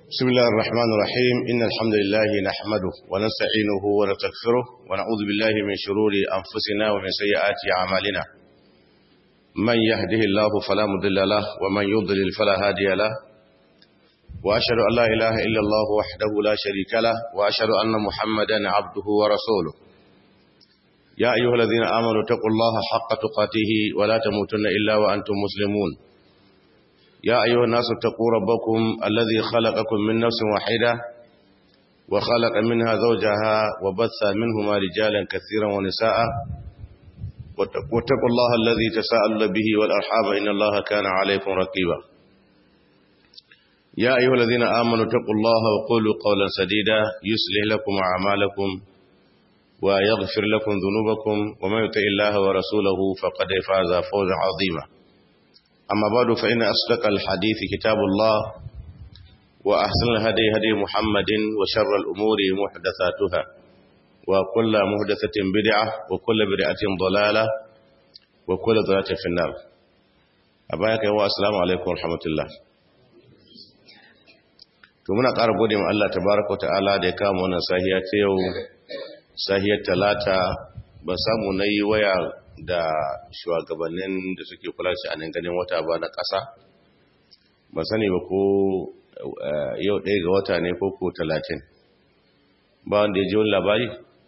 بسم الله الرحمن الرحيم إن الحمد لله نحمده ونستعينه ونستغفره ونعوذ بالله من شرور أنفسنا ومن سيئات أعمالنا من يهده الله فلا مضل له ومن يضلل فلا هادي له وأشهد أن لا إله إلا الله وحده لا شريك له وأشهد أن محمدا عبده ورسوله يا أيها الذين آمنوا اتقوا الله حق تقاته ولا تموتن إلا وأنتم مسلمون يا أيها الناس اتقوا ربكم الذي خلقكم من نفس واحدة وخلق منها زوجها وبث منهما رجالا كثيرا ونساء واتقوا الله الذي تساءلون به والأرحام إن الله كان عليكم رقيبا يا أيها الذين آمنوا اتقوا الله وقولوا قولا سديدا يصلح لكم أعمالكم ويغفر لكم ذنوبكم ومن يطع الله ورسوله فقد فاز فوزا عظيما أما بعد فإن أصدق الحديث كتاب الله وأحسن الهدي هدي محمد وشر الأمور محدثاتها وكل محدثة بدعة وكل بدعة ضلالة وكل ضلالة في النار أبايك والسلام عليكم ورحمة الله to muna ƙara gode ma Allah tabaraka ta'ala da ya kama wannan sahiya ta yau sahiyar talata ba samu na yi waya da shugabannin da suke kula shi a nan ganin wata ba na ƙasa ba sani ba ko yau ɗaya ga wata ne ko ko talatin ba wanda ya ji wani labari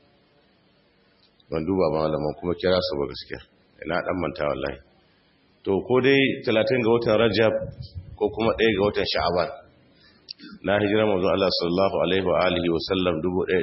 ban duba ba malaman kuma kira su ba gaskiya ina ɗan manta wallahi to ko dai talatin ga watan rajab ko kuma ɗaya ga watan sha'aban na hijira mazu Allah sallallahu alaihi wa alihi wa sallam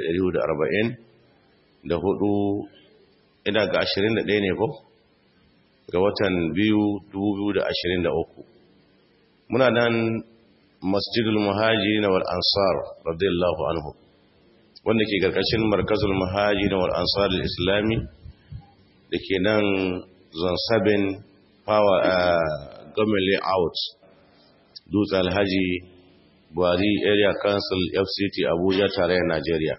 1440 da hudu ina ga 21 ne ko ga watan biyu 2023 muna nan masjidul muhajirin wal ansar radiyallahu anhu wanda ke karkashin markazul muhajirin wal ansar al-islami da ke nan zon sabin power government layout dutse alhaji buhari area council fct abuja tarayyar najeriya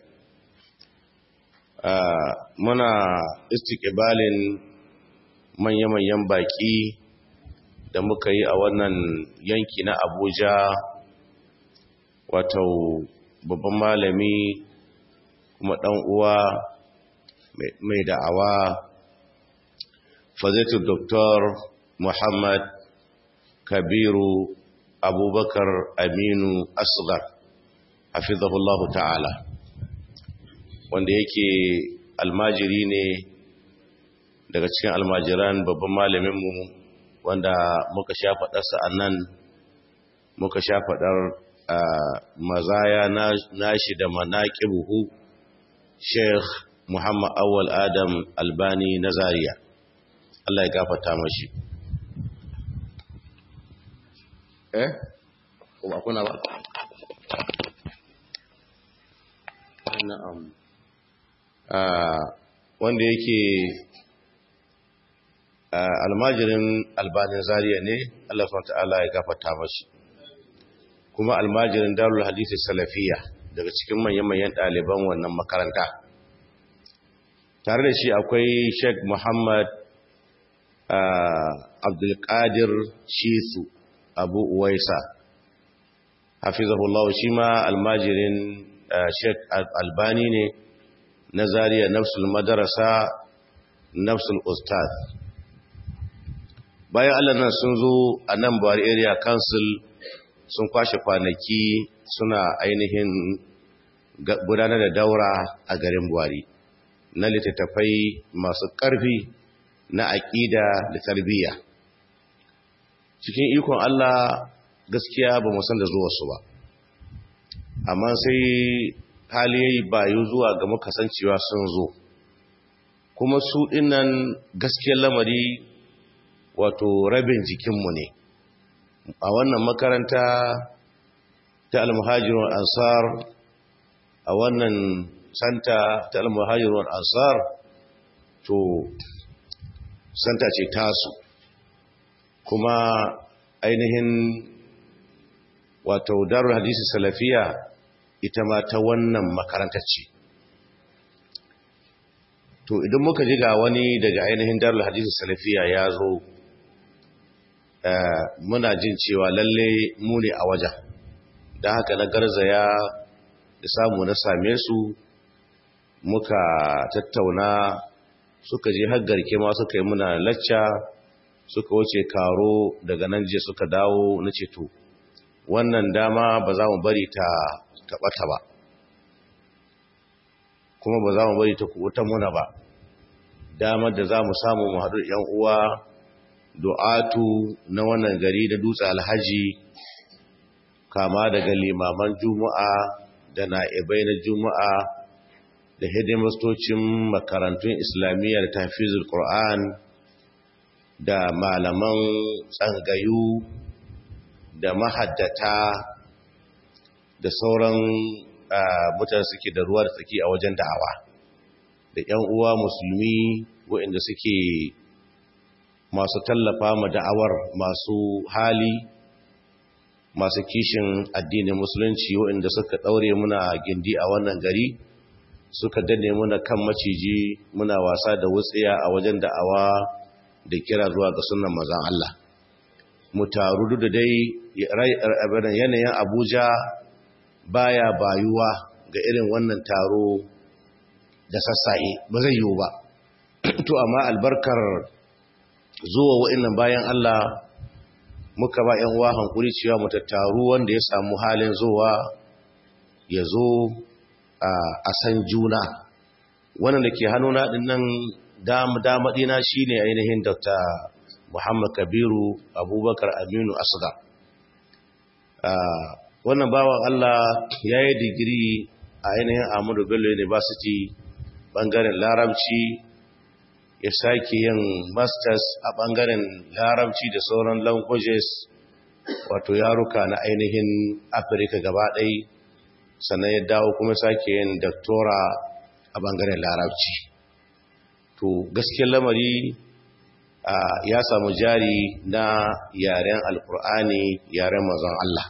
Uh, muna istiƙibalin manya-manyan baƙi da muka yi a wannan yanki na abuja wato babban malami kuma ɗan uwa mai da'awa fazaitu doktor muhammad kabiru abubakar aminu asgar hafizahullahu ta'ala wanda yake almajiri ne daga cikin almajiran babban malaminmu wanda muka sha faɗarsa a nan muka sha faɗar mazaya nashi da manaƙi buhu sheikh muhammad awal adam albani na zariya Allah ya gafata mashi eh? kuma kuna ba? na'am wanda yake almajirin albanin zariya ne Allah ta'ala ya gafata mashi kuma almajirin darul hadisi salafiya daga cikin manyan-manyan ɗaliban wannan makaranta tare da shi akwai sheikh muhammad abdulkadir shisu abu uwaisa hafizahullahu shi ma almajirin sheikh albani ne na zariya nafsul madarasa nafsul ustaz bayan allah nan sun zo a nan buhari area council sun kwashe kwanaki suna ainihin gudanar da daura a garin buhari na littattafai masu ƙarfi na aƙida da tarbiyya cikin ikon allah gaskiya ba san da zuwarsu ba amma sai hali yayi bayu zuwa ga makasancewa sun zo kuma su dinnan gaskiyar lamari wato rabin jikinmu ne a wannan makaranta ta almuhajirun ansar a wannan santa ta almuhajirun ansar to santa ce tasu kuma ainihin wato darul hadisi salafiya ita ma ta wannan makarantar ce to idan muka ji ga wani daga ainihin darul hadisi salafiya ya zo muna jin cewa lalle mu ne a wajen don haka na garzaya da samu na same su muka tattauna suka je har garke ma suka yi muna lacca suka wuce karo daga nan je suka dawo na ceto wannan dama ba za mu bari ta taɓata ba kuma ba za mu bari ta kuɓuta muna ba damar da za mu samu mu haɗu ‘yan uwa du'atu na wannan gari da dutse alhaji kama daga limaman juma'a da na'ibai na juma'a da hidimastocin makarantun islamiyya da tafizul Qur'an da malaman tsangayu da mahaddata da sauran mutane suke da ruwa da tsaki a wajen da'awa da 'yan uwa musulmi waɗanda suke masu tallafa ma da'awar masu hali masu kishin addinin musulunci waɗanda suka ɗaure muna gindi a wannan gari suka danne muna kan maciji muna wasa da wutsiya a wajen da'awa da kira zuwa ga sunan mazan Allah mu taru da dai yanayin Abuja baya bayuwa ga irin wannan taro da sassaye ba zai yiwu ba to amma albarkar zuwa wa'annan bayan Allah muka ba ‘yan uwa hankuri cewa mu tattaru wanda ya samu halin zuwa ya zo a san juna wannan da ke hannuna ɗin nan damaɗina shi ne ainihin dr muhammad kabiru abubakar aminu asgar wannan bawan allah ya yi digiri a ainihin ahmadu bello university ɓangaren larabci ya sake yin masters a ɓangaren larabci da sauran languages wato yaruka na ainihin afirka gaba ɗai sannan ya dawo kuma sake yin doctora a ɓangaren larabci to gaskiyar lamari ya samu jari na yaren alkur'ani yaren mazan Allah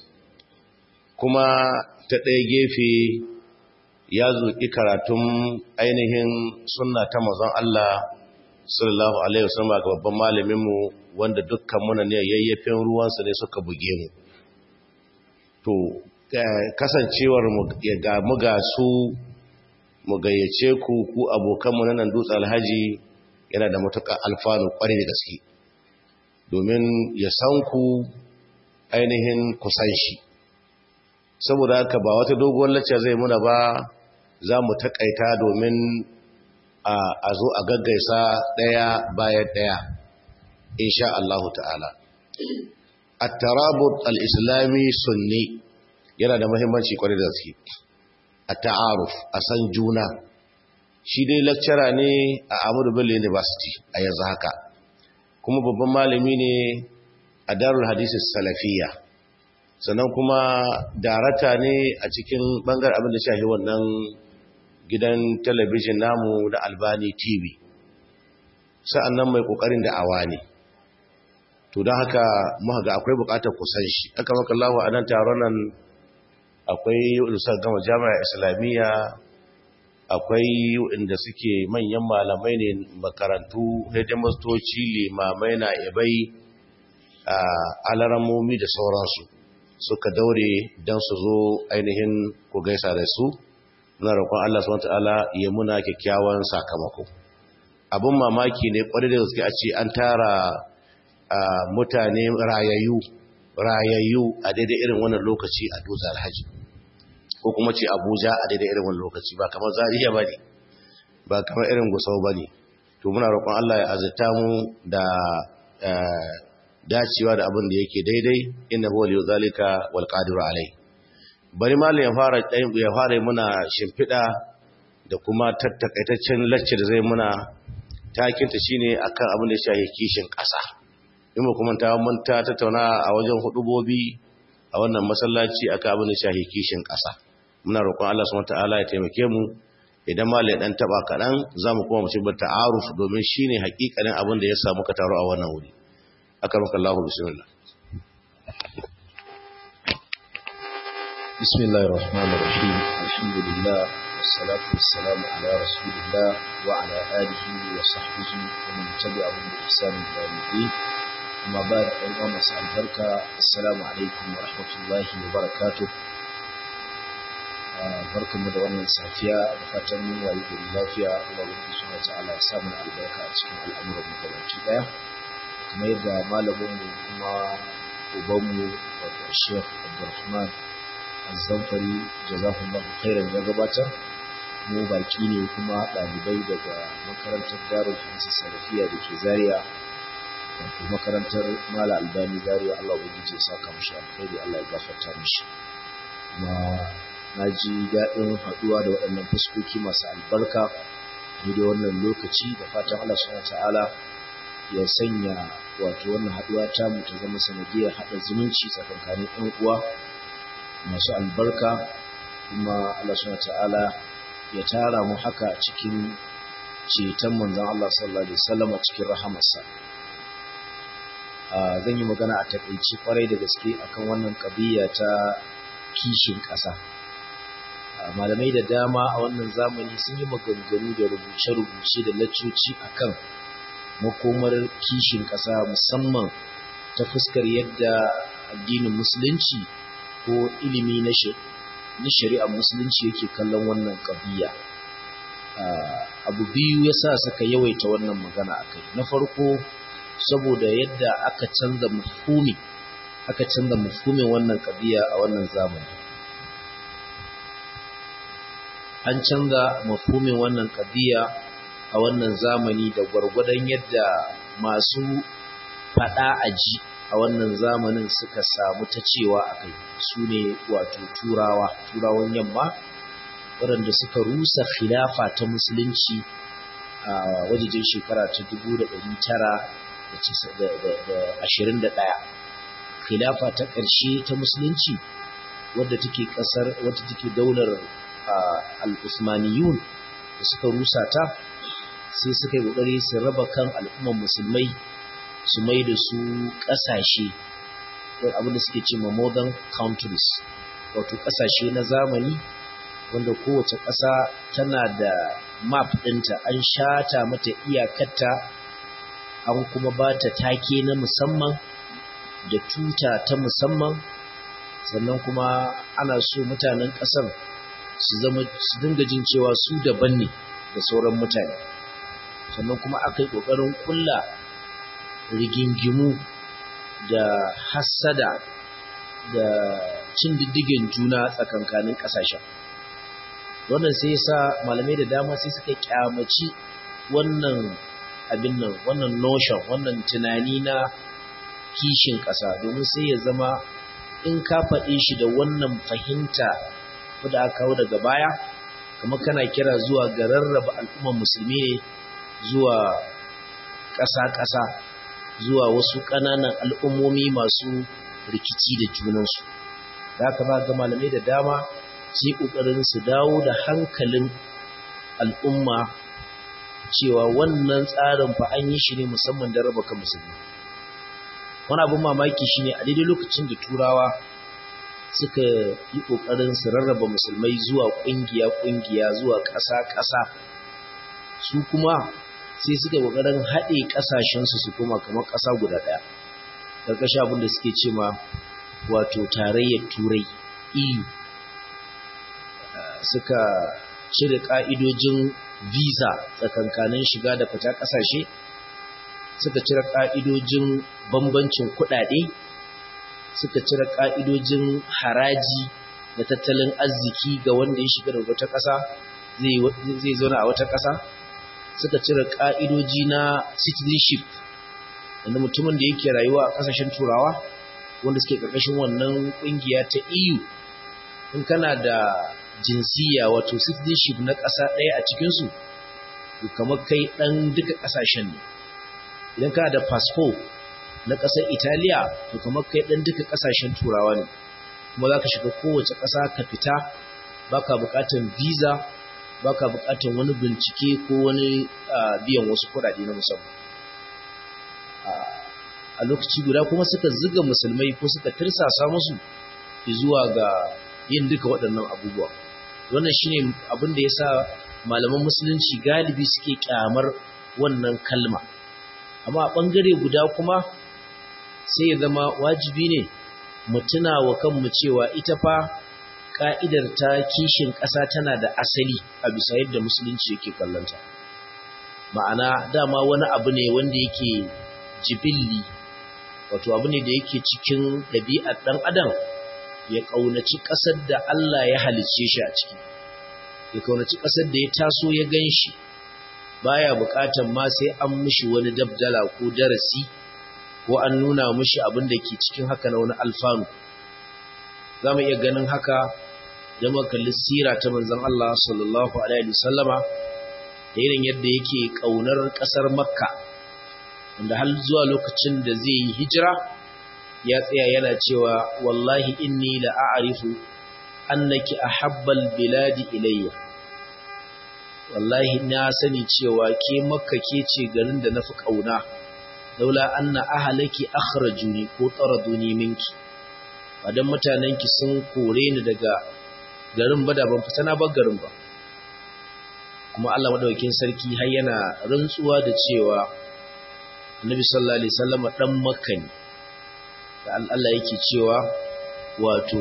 kuma ta ɗaya gefe ya zuƙi karatun ainihin sunna ta mazan Allah sallallahu alaihi wasallam ga babban malaminmu wanda dukkan muna ne yayyafin ruwansa ne suka buge mu to kasancewar ga mu ga su mu gayyace ku ku abokanmu na nan dutse alhaji yana da matuƙa alfanu ƙwarai da gaske domin ya san ku ainihin kusan shi saboda haka ba wata doguwar lacca zai muna ba za mu taƙaita domin a zo a gaggaisa ɗaya bayan ɗaya insha Allah ta'ala at-tarabut al-islami sunni yana da muhimmanci kwarai da gaske at-ta'aruf a san juna shi dai lecturer ne a Ahmadu Bello University a yanzu haka kuma babban malami ne a Darul Hadith Salafiyya sannan kuma darata ne a cikin bangar abin da shahi wannan gidan talabijin namu da Albani TV sa'annan mai kokarin da awa ne to don haka muka ga akwai bukatar kusan shi aka maka Allah a nan taron nan akwai ulusar gama jami'a islamiyya akwai inda suke manyan malamai ne makarantu hidimastoci limamai na ibai a alaramomi da sauransu suka daure don su zo ainihin ku gaisa da su na roƙon Allah subhanahu ta'ala ya muna kyakkyawan sakamako abin mamaki ne kwarai da gaske a ce an tara mutane rayayyu rayayyu a daidai irin wannan lokaci a dutse alhaji ko kuma ce abuja a daidai irin wannan lokaci ba kamar zariya ba ne ba kamar irin gusau ba ne to muna roƙon allah ya azurta mu da dacewa da abin da yake daidai inna huwa liyu zalika wal qadiru alai bari malam ya fara ya fara muna shimfiɗa da kuma tattakaitaccen lacce da zai muna takinta shine akan abin da ya shafi kishin ƙasa in ba kuma ta mun ta tattauna a wajen hudubobi a wannan masallaci akan abin da ya shafi kishin ƙasa muna roƙon Allah subhanahu wataala ya taimake mu idan malai dan taba kaɗan zamu kuma mu ci ta'aruf domin shine hakikanin abin da ya samu ka taro a wannan wuri akarmaka Allah bismillah بسم الله الرحمن الرحيم الحمد لله والصلاة والسلام على رسول الله وعلى آله وصحبه ومن تبعهم بإحسان إلى يوم الدين amma ba da ɗan uwa masu albarka assalamu alaikum wa rahmatullahi wa barakatuh barkanmu da wannan safiya da fatan mun wayi gari lafiya Allah wani suna ta'ala ya samu albarka a cikin al'amuran mu gabaki daya kamar yadda malamin mu kuma ubanmu wato Sheikh Abdulrahman Az-Zamfari jazakumullahu khairan ya gabatar mu baki ne kuma ɗalibai daga makarantar Darul Hadisi Salafiya da ke Zaria wato makarantar Mala Albani Zaria Allah ubangiji ya saka mishi alkhairi Allah ya gafarta mishi kuma na ji daɗin haɗuwa da waɗannan fuskoki masu albarka ni da wannan lokaci da fatan Allah subhanahu ta'ala ya sanya wato wannan haɗuwa ta mu ta zama sanadiyar haɗa zumunci tsakankanin ƴan uwa masu albarka kuma Allah subhanahu ta'ala ya tara mu haka cikin ceton manzon Allah sallallahu alaihi wasallam cikin rahamarsa zan yi magana a takaici kwarai da gaske akan wannan ƙabiya ta kishin ƙasa malamai da dama a wannan zamani sun yi maganganu da rubuce-rubuce da laccoci akan makomar kishin ƙasa musamman ta fuskar yadda addinin musulunci ko ilimi na shari'ar musulunci yake kallon wannan ƙabiya abu biyu ya sa suka yawaita wannan magana a kai na farko saboda yadda aka canza mafumi aka canza mafumin wannan ƙabiya a wannan zamani an canza mafhumin wannan kadiya a wannan zamani da gwargwadon yadda masu fada aji a wannan zamanin suka samu ta cewa a kai su ne wato turawa turawan yamma waɗanda suka rusa khilafa ta musulunci a wajejen shekara ta 1921 khilafa ta ƙarshe ta musulunci wadda take ƙasar wadda take daular al'usmaniyun da suka rusa ta sai suka yi ƙoƙari su raba kan al'umman musulmai su mai da su ƙasashe abinda suke ce ma modern countries wato ƙasashe na zamani wanda kowace ƙasa tana da map ɗinta an shata mata iyakarta an kuma ba ta take na musamman da tuta ta musamman sannan kuma ana so mutanen ƙasar su zama su dinga jin cewa su daban ne da sauran mutane sannan kuma aka yi ƙoƙarin ƙulla rigingimu da hassada da cin diddigin juna tsakankanin ƙasashen wannan sai sa malamai da dama sai suka kyamaci wannan abin nan wannan notion wannan tunani na kishin ƙasa domin sai ya zama in ka faɗe shi da wannan fahimta wadda aka kawo daga baya kamar kana kira zuwa ga rarraba al'ummar musulmi ne zuwa ƙasa-ƙasa zuwa wasu ƙananan al'ummomi masu rikici da junansu da haka ba ga malamai da dama sai ƙoƙarin su dawo da hankalin al'umma cewa wannan tsarin fa an yi shi ne musamman da raba kan musulmi wani abin mamaki shine a daidai lokacin da turawa suka yi ƙoƙarin su rarraba musulmai zuwa ƙungiya-ƙungiya zuwa ƙasa-ƙasa su kuma sai suka ƙoƙarin haɗe ƙasashensu su kuma kamar ƙasa guda ɗaya ƙarƙashin abin da suke ce ma wato tarayyar turai eu suka cire ƙa'idojin visa tsakankanin shiga da fita ƙasashe suka cire ƙa'idojin bambancin kuɗaɗe suka cire ƙa'idojin haraji da tattalin arziki ga wanda ya shiga da wata ƙasa zai zauna a wata ƙasa suka cire ƙa'idoji na citizenship wanda mutumin da yake rayuwa a ƙasashen turawa wanda suke ƙarƙashin wannan ƙungiya ta eu in kana da jinsiya wato citizenship na ƙasa ɗaya a cikinsu to kamar kai ɗan duka ƙasashen ne idan kana da fasfo na ƙasar italiya to kamar kai ɗan duka ƙasashen turawa ne kuma za ka shiga kowace ƙasa ka fita baka buƙatar visa baka buƙatar wani bincike ko wani biyan wasu kuɗaɗe na musamman a lokaci guda kuma suka ziga musulmai ko suka tirsasa musu zuwa ga yin duka waɗannan abubuwa wannan shine abin da yasa malaman musulunci galibi suke kyamar wannan kalma amma a ɓangare guda kuma sai ya zama wajibi ne mu tuna wa kanmu cewa ita fa ka'idar ta kishin ƙasa tana da asali a bisa yadda musulunci yake kallonta ma'ana dama wani abu ne wanda yake jibilli wato abu ne da yake cikin ɗabi'ar ɗan adam ya ƙaunaci ƙasar da Allah ya halicce shi a ciki ya ƙaunaci ƙasar da ya taso ya gan shi baya buƙatar ma sai an mushi wani dabdala ko darasi ko an nuna mushi abin da ke cikin haka na wani alfanu za mu iya ganin haka da kalli sira ta manzon Allah sallallahu alaihi wasallama da irin yadda yake ƙaunar ƙasar makka wanda har zuwa lokacin da zai yi hijira ya tsaya yana cewa wallahi inni la a'rifu annaki ahabbal biladi ilayya wallahi na sani cewa ke makka ke ce garin da nafi kauna laula anna ahlaki akhrajuni ko taraduni minki badan mutanenki sun kore ni daga garin ba da ban fita na bar garin ba kuma Allah madaukakin sarki har yana rantsuwa da cewa Annabi sallallahu alaihi wasallam dan makka ne da Allah yake cewa wato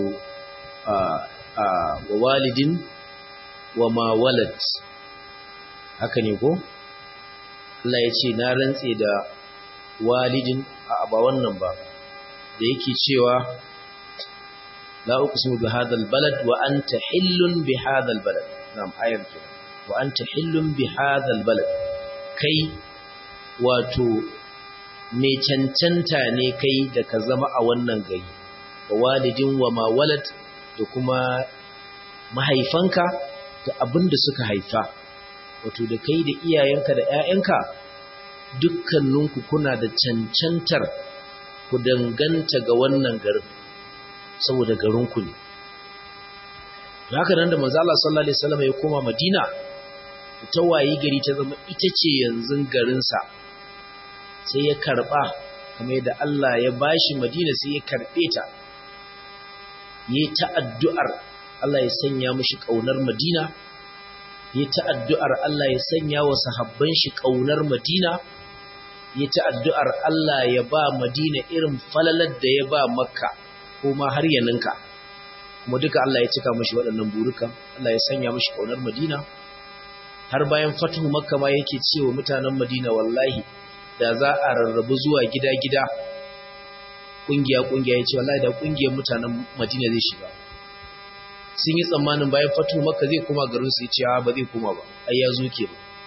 wa walidin wa ma walad haka ne ko Allah ya ce na rantse da walidin a ba wannan ba da yake cewa la uqsimu bi hadha balad wa anta hillun bi hadha balad na'am ayar ke wa anta hillun bi hadha balad kai wato mai cancanta ne kai da ka zama a wannan gari wa walidin wa ma walad da kuma mahaifanka da abin da suka haifa wato da kai da iyayenka da ‘ya'yanka dukkaninku kuna da cancantar ku danganta ga wannan garin saboda garinku ne haka nan da manzo Allah sallallahu alaihi wasallam ya koma Madina ta wayi gari ta zama ita ce yanzu garinsa sai ya karba kamar yadda Allah ya bashi Madina sai ya karbe ta yi ta addu'ar Allah ya sanya mishi kaunar Madina yi ta addu'ar Allah ya sanya wa sahabban shi kaunar Madina yi ta addu'ar Allah ya ba Madina irin falalar da ya ba Makka ko ma har ya ninka kuma duka Allah ya cika mishi waɗannan burukan Allah ya sanya mishi kaunar Madina har bayan fatuhu Makka ma yake cewa mutanen Madina wallahi da za a rarrabu zuwa gida-gida ƙungiya-ƙungiya ya ce wallahi da ƙungiyar mutanen madina zai shiga sun yi tsammanin bayan fatu maka zai koma garin su ya ce ba zai koma ba ai ya zo ke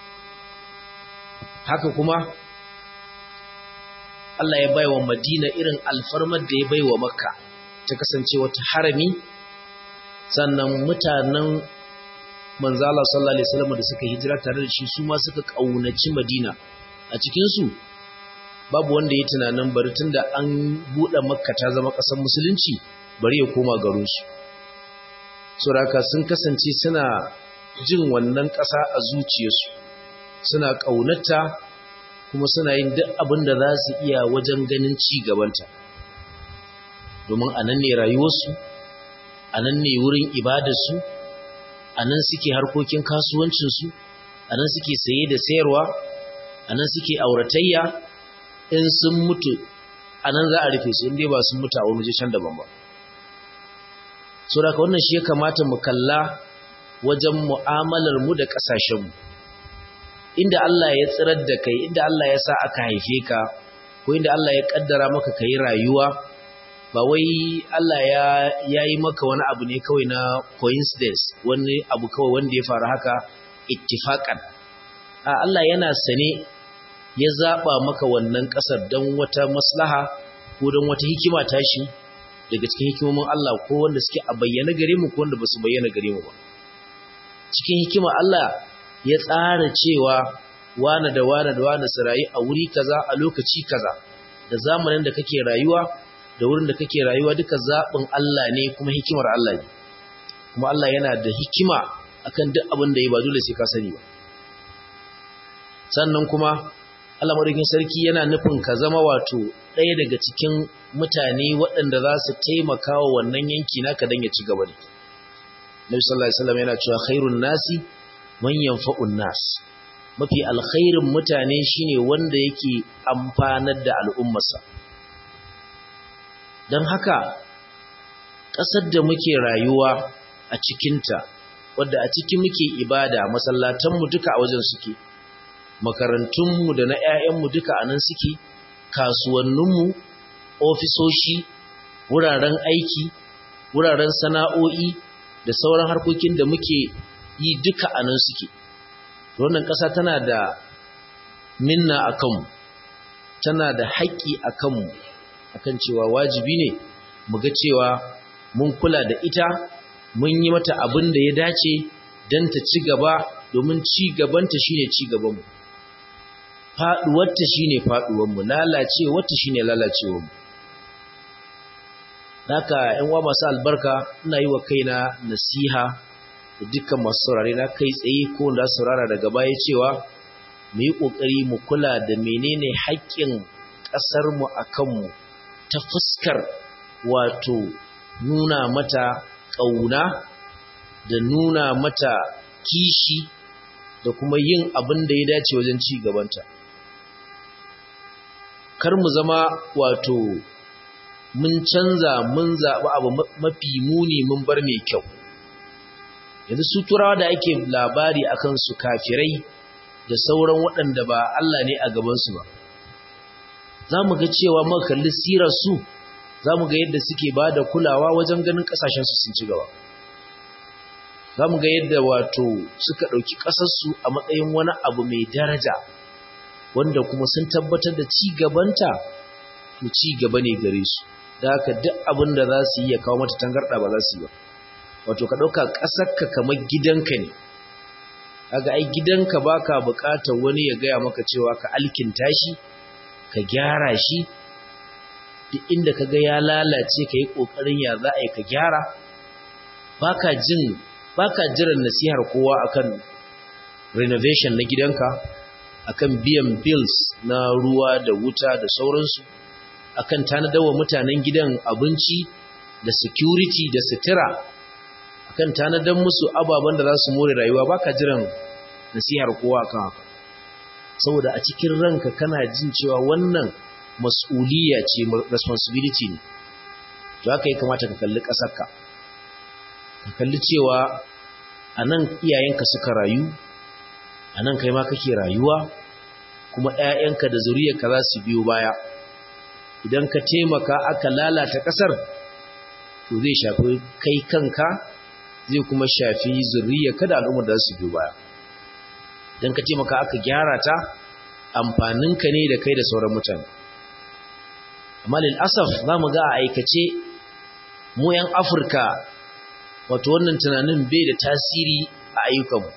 haka kuma Allah ya bai wa madina irin alfarmar da ya bai wa makka ta kasance wata harami sannan mutanen manzala sallallahu alaihi wasallam da suka hijira tare da shi su ma suka kaunaci madina a cikinsu babu wanda ya tunanin bari tun da an buɗe makka ta zama ƙasar musulunci bari ya koma garinsu suraka sun kasance suna jin wannan ƙasa a zuciyarsu suna ƙaunata kuma suna yin duk abin da za su iya wajen ganin ci gabanta domin a nan ne rayuwarsu a nan ne wurin ibadarsu a nan suke harkokin kasuwancinsu a nan suke saye da sayarwa a nan suke auratayya in sun mutu a nan za a rufe su inda ba sun mutu a wani jishan daban ba so da wannan shi ya kamata mu kalla wajen mu'amalar mu da ƙasashenmu inda Allah ya tsirar da kai inda Allah ya sa aka haife ka ko inda Allah ya kaddara maka kai rayuwa ba wai Allah ya yayi maka wani abu ne kawai na coincidence wani abu kawai wanda ya faru haka ittifaqan a Allah yana sane ya zaba maka wannan kasar don wata maslaha ko don wata hikima tashi daga cikin hikimomin Allah ko wanda suke a bayyana gare mu ko wanda basu bayyana gare mu ba cikin hikima Allah ya tsara cewa wane da wane da wane su rayu a wuri kaza a lokaci kaza da zamanin da kake rayuwa da wurin da kake rayuwa duka zaɓin Allah ne kuma hikimar Allah ne kuma Allah yana da hikima akan duk abin da ya ba dole sai ka sani ba sannan kuma Allah madaukin sarki yana nufin ka zama wato ɗaya daga cikin mutane waɗanda za su taimaka wa wannan yanki naka dan ya ci gaba ne Nabi sallallahu alaihi wasallam yana cewa khairun nasi man yanfa'un nas mafi alkhairin mutane shine wanda yake amfanar da al'ummarsa don haka ƙasar da muke rayuwa a cikinta wadda a ciki muke ibada masallatanmu duka a wajen suke makarantunmu da na 'ya'yanmu duka a nan suke kasuwanninmu ofisoshi wuraren aiki wuraren sana'o'i da sauran harkokin da muke yi duka a nan suke wannan ƙasa tana da minna a kanmu tana da haƙƙi a kanmu akan cewa wajibi ne mu ga cewa mun kula da ita mun yi mata abin da ya dace don ta ci gaba domin ci gabanta shine ci gabanmu faɗuwarta shine faɗuwarmu lalacewarta shine lalacewarmu Naka ‘yan uwa masu albarka ina yi wa kaina nasiha da dukkan masu saurare na kai tsaye ko da saurara daga baya cewa mu yi ƙoƙari mu kula da menene haƙƙin ƙasarmu a kanmu ta fuskar wato nuna mata ƙauna da nuna mata kishi da kuma yin abin da ya dace wajen ci gabanta. Kar mu zama wato mun canza mun zaɓi abu mafi muni mun bar mai kyau yanzu su turawa da ake labari akan su kafirai da sauran waɗanda ba Allah ne a gabansu ba za mu ga cewa muka kalli sirar su za mu ga yadda suke ba da kulawa wajen ganin ƙasashensu sun ci gaba za mu ga yadda wato suka ɗauki ƙasarsu a matsayin wani abu mai daraja wanda kuma sun tabbatar da ci gabanta to ci gaba ne gare su da haka duk abin da za su yi ya kawo mata tangarɗa ba za su yi ba wato ka ɗauka ƙasarka kamar gidanka ne kaga ai gidanka baka buƙatar wani ya gaya maka cewa ka alkinta shi ka gyara shi duk inda ka ga ya lalace ka yi ƙoƙarin ya za a yi ka gyara baka jin baka jiran nasihar kowa akan renovation na gidanka akan biyan bills na ruwa da wuta da sauransu akan tanadawa mutanen gidan abinci da security da sutura akan tanadan musu ababen da za su more rayuwa baka jiran nasihar kowa akan haka saboda a cikin ranka kana jin cewa wannan mas'uliyya ce responsibility ne to haka ya kamata ka kalli ƙasarka ka kalli cewa a nan iyayenka suka rayu a nan kai ma kake rayuwa kuma 'ya'yanka da zuriyarka za su biyo baya idan ka taimaka aka lalata ƙasar to zai shafi kai kanka zai kuma shafi zuriyarka da al'ummar da su biyo baya idan ka taimaka aka gyara ta amfaninka ne da kai da sauran mutane amma lil asaf za mu ga a aikace mu 'yan afirka wato wannan tunanin bai da tasiri a ayyukanmu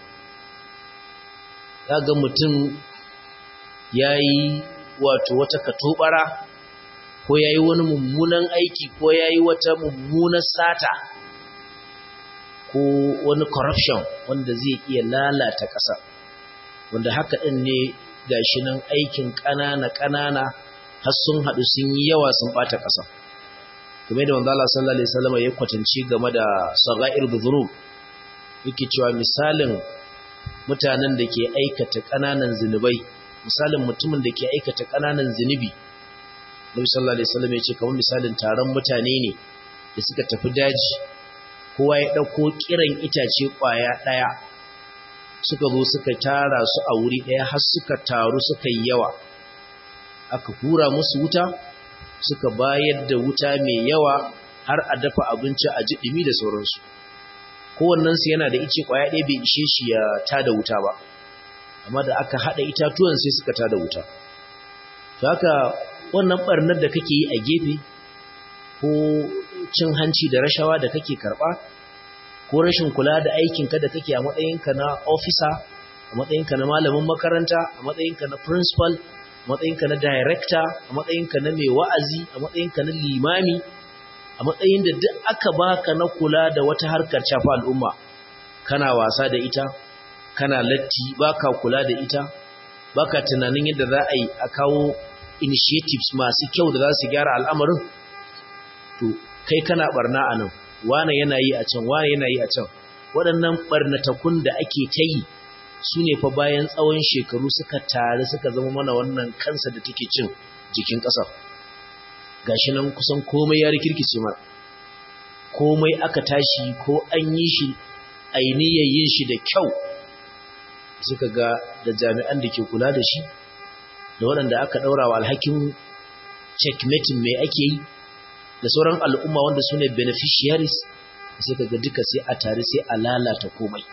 ga mutum ya yi wato wata katobara ko ya yi wani mummunan aiki ko ya yi wata mummunan sata ko wani corruption wanda zai iya lalata ƙasa wanda haka ɗin ne gashi nan aikin ƙanana-ƙanana har sun haɗu sun yi yawa sun ɓata ƙasa game da manzala sallallahu alaihi wasallam ya kwatance game da sagair dhunub yake cewa misalin mutanen da ke aikata ƙananan zinubai misalin mutumin da ke aikata ƙananan zinubi Nabi sallallahu alaihi wasallam ya ce kamar misalin taron mutane ne da suka tafi daji kowa ya dauko kiran itace kwaya daya suka zo suka tara su a wuri daya har suka taru suka yi yawa aka hura musu wuta suka bayar da wuta mai yawa har a dafa abinci a ji dumi da sauransu kowannensu yana da ice kwaya ɗaya bai ishe shi ya tada wuta ba amma da aka haɗa itatuwan sai suka tada wuta to haka wannan ɓarnar da kake yi a gefe ko cin hanci da rashawa da kake karɓa ko rashin kula da aikinka da kake a matsayinka na ofisa a matsayinka na malamin makaranta a matsayinka na principal a matsayinka na director a matsayinka na mai wa'azi a matsayinka na limami a matsayin da duk aka baka na kula da wata harkar shafa al'umma kana wasa da ita kana latti baka kula da ita baka tunanin yadda za a yi a kawo initiatives masu kyau da za su gyara al'amarin to kai kana barna a nan wane yana yi a can wane yana yi a can waɗannan barnatakun da ake ta yi su ne fa bayan tsawon shekaru suka tare suka zama mana wannan kansa da take cin jikin ƙasa gashi nan kusan komai ya rikirkice mara komai aka tashi ko an yi shi ainihin yin shi da kyau suka ga da jami'an da ke kula da shi da waɗanda aka ɗaura wa alhakin checkmating mai ake yi da sauran al'umma wanda su ne beneficiaries suka ga duka sai a tare sai a lalata komai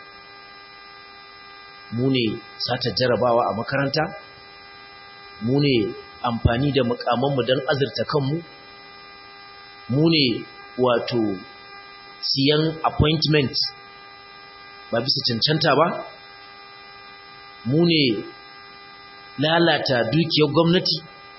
mu ne sata jarabawa a makaranta mu ne amfani da mukamanmu don azurta kanmu mu ne wato siyan appointment ba bisa cancanta ba mu ne lalata dukiyar gwamnati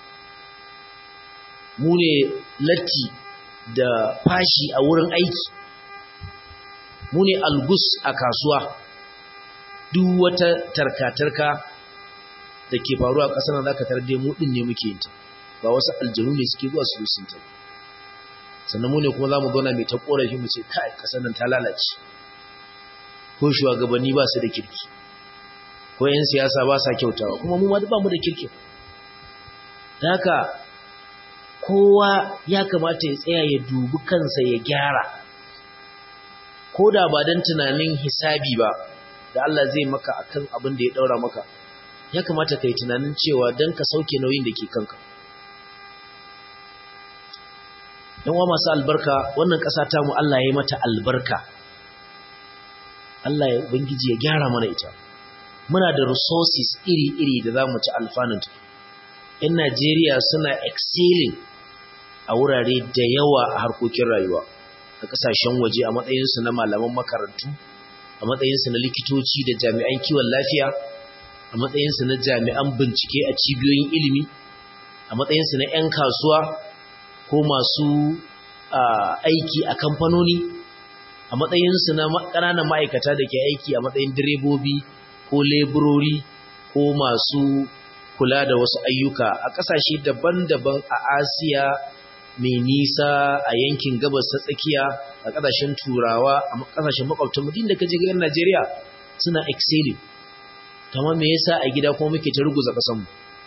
mu ne latti da fashi a wurin aiki mu ne algus a kasuwa duk wata tarka-tarka da ke faruwa a ƙasar za ka tarde mu ɗin ne muke yinta ba wasu aljanu ne suke zuwa su sun ta sannan mu ne kuma za mu zauna mai ta ƙorafi mu ce kai ƙasar nan ta lalace ko shugabanni ba su da kirki ko 'yan siyasa ba sa kyautawa kuma mu ba mu da kirki haka kowa ya kamata ya tsaya ya dubi kansa ya gyara ko da ba don tunanin hisabi ba da Allah zai maka akan abin da ya daura maka ya kamata ka yi tunanin cewa don ka sauke nauyin da ke kanka yan wa masu albarka wannan ƙasa ta mu Allah ya yi mata albarka Allah ya ubangiji ya gyara mana ita muna da resources iri-iri da za mu ci alfanunta yan Najeriya suna excelling a wurare da yawa a harkokin rayuwa a ƙasashen waje a matsayinsu na malaman makarantu a matsayinsu na likitoci da jami'an kiwon lafiya a matsayinsu na jami'an bincike a cibiyoyin ilimi a matsayinsu na 'yan kasuwa ko masu aiki a kamfanoni a matsayinsu na ƙananan ma'aikata da ke aiki a matsayin direbobi ko leburori ko masu kula da wasu ayyuka a ƙasashe daban-daban a asiya mai nisa a yankin gabas ta tsakiya a ƙasashen turawa a ƙasashen makwabtan mutum da kaje ga Najeriya suna excelling kamar me yasa a gida kuma muke ta ruguza ƙasanmu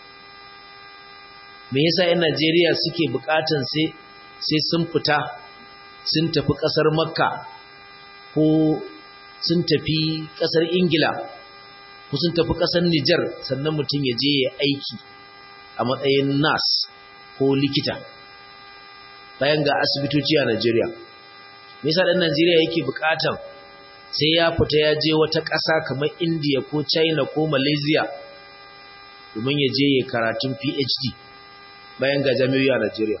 me yasa 'yan Najeriya suke buƙatan sai sai sun fita sun tafi ƙasar Makka ko sun tafi ƙasar Ingila ko sun tafi ƙasar Nijar sannan mutum ya je ya aiki a matsayin nas ko likita bayan ga asibitoci a Najeriya. Me yasa dan Najeriya yake bukatan sai ya fita ya je wata ƙasa kamar India ko China ko Malaysia domin ya je ya karatun PhD bayan ga jami'o'i a Najeriya.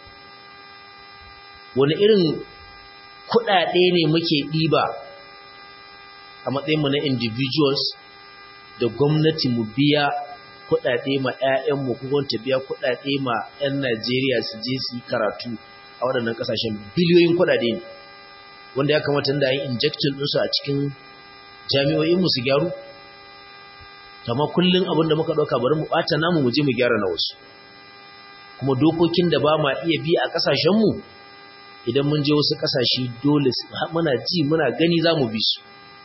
Wani irin kuɗaɗe ne muke ɗiba a matsayin mu na individuals da gwamnati mu biya kuɗaɗe ma 'ya'yanmu ko ta biya kuɗaɗe ma 'yan Najeriya su je su yi karatu a waɗannan ƙasashen biliyoyin kuɗaɗe ne wanda ya kamata da yin injection ɗinsu a cikin jami'o'inmu su gyaru kama kullum abin da muka ɗauka bari mu ɓata namu mu je mu gyara na wasu kuma dokokin da ba ma iya bi a ƙasashenmu idan mun je wasu ƙasashe dole muna ji muna gani za mu bi su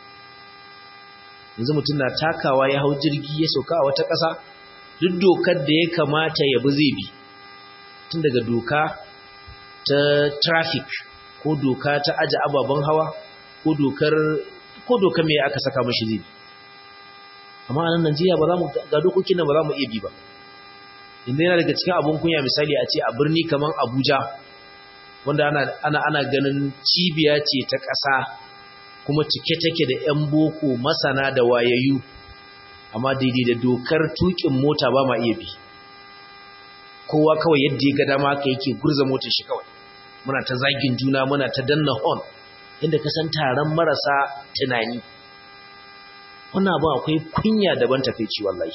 yanzu mutum na takawa ya hau jirgi ya sauka a wata ƙasa duk dokar da ya kamata ya bi zai bi tun daga doka ta traffic ko doka ta aje ababen hawa ko dokar ko dokar me aka saka mashi zai bi amma a nan Najeriya ba za mu ga dokokin nan ba za mu iya bi ba inda yana daga cikin abun kunya misali a ce a birni kamar Abuja wanda ana ana ana ganin cibiya ce ta ƙasa kuma cike take da 'yan boko masana da wayayyu amma daidai da dokar tukin mota ba ma iya bi kowa kawai yadda ya ga dama ka yake gurza motar shi kawai muna ta zagin juna muna ta danna horn inda ka san taron marasa tunani wannan abu akwai kunya daban takeici wallahi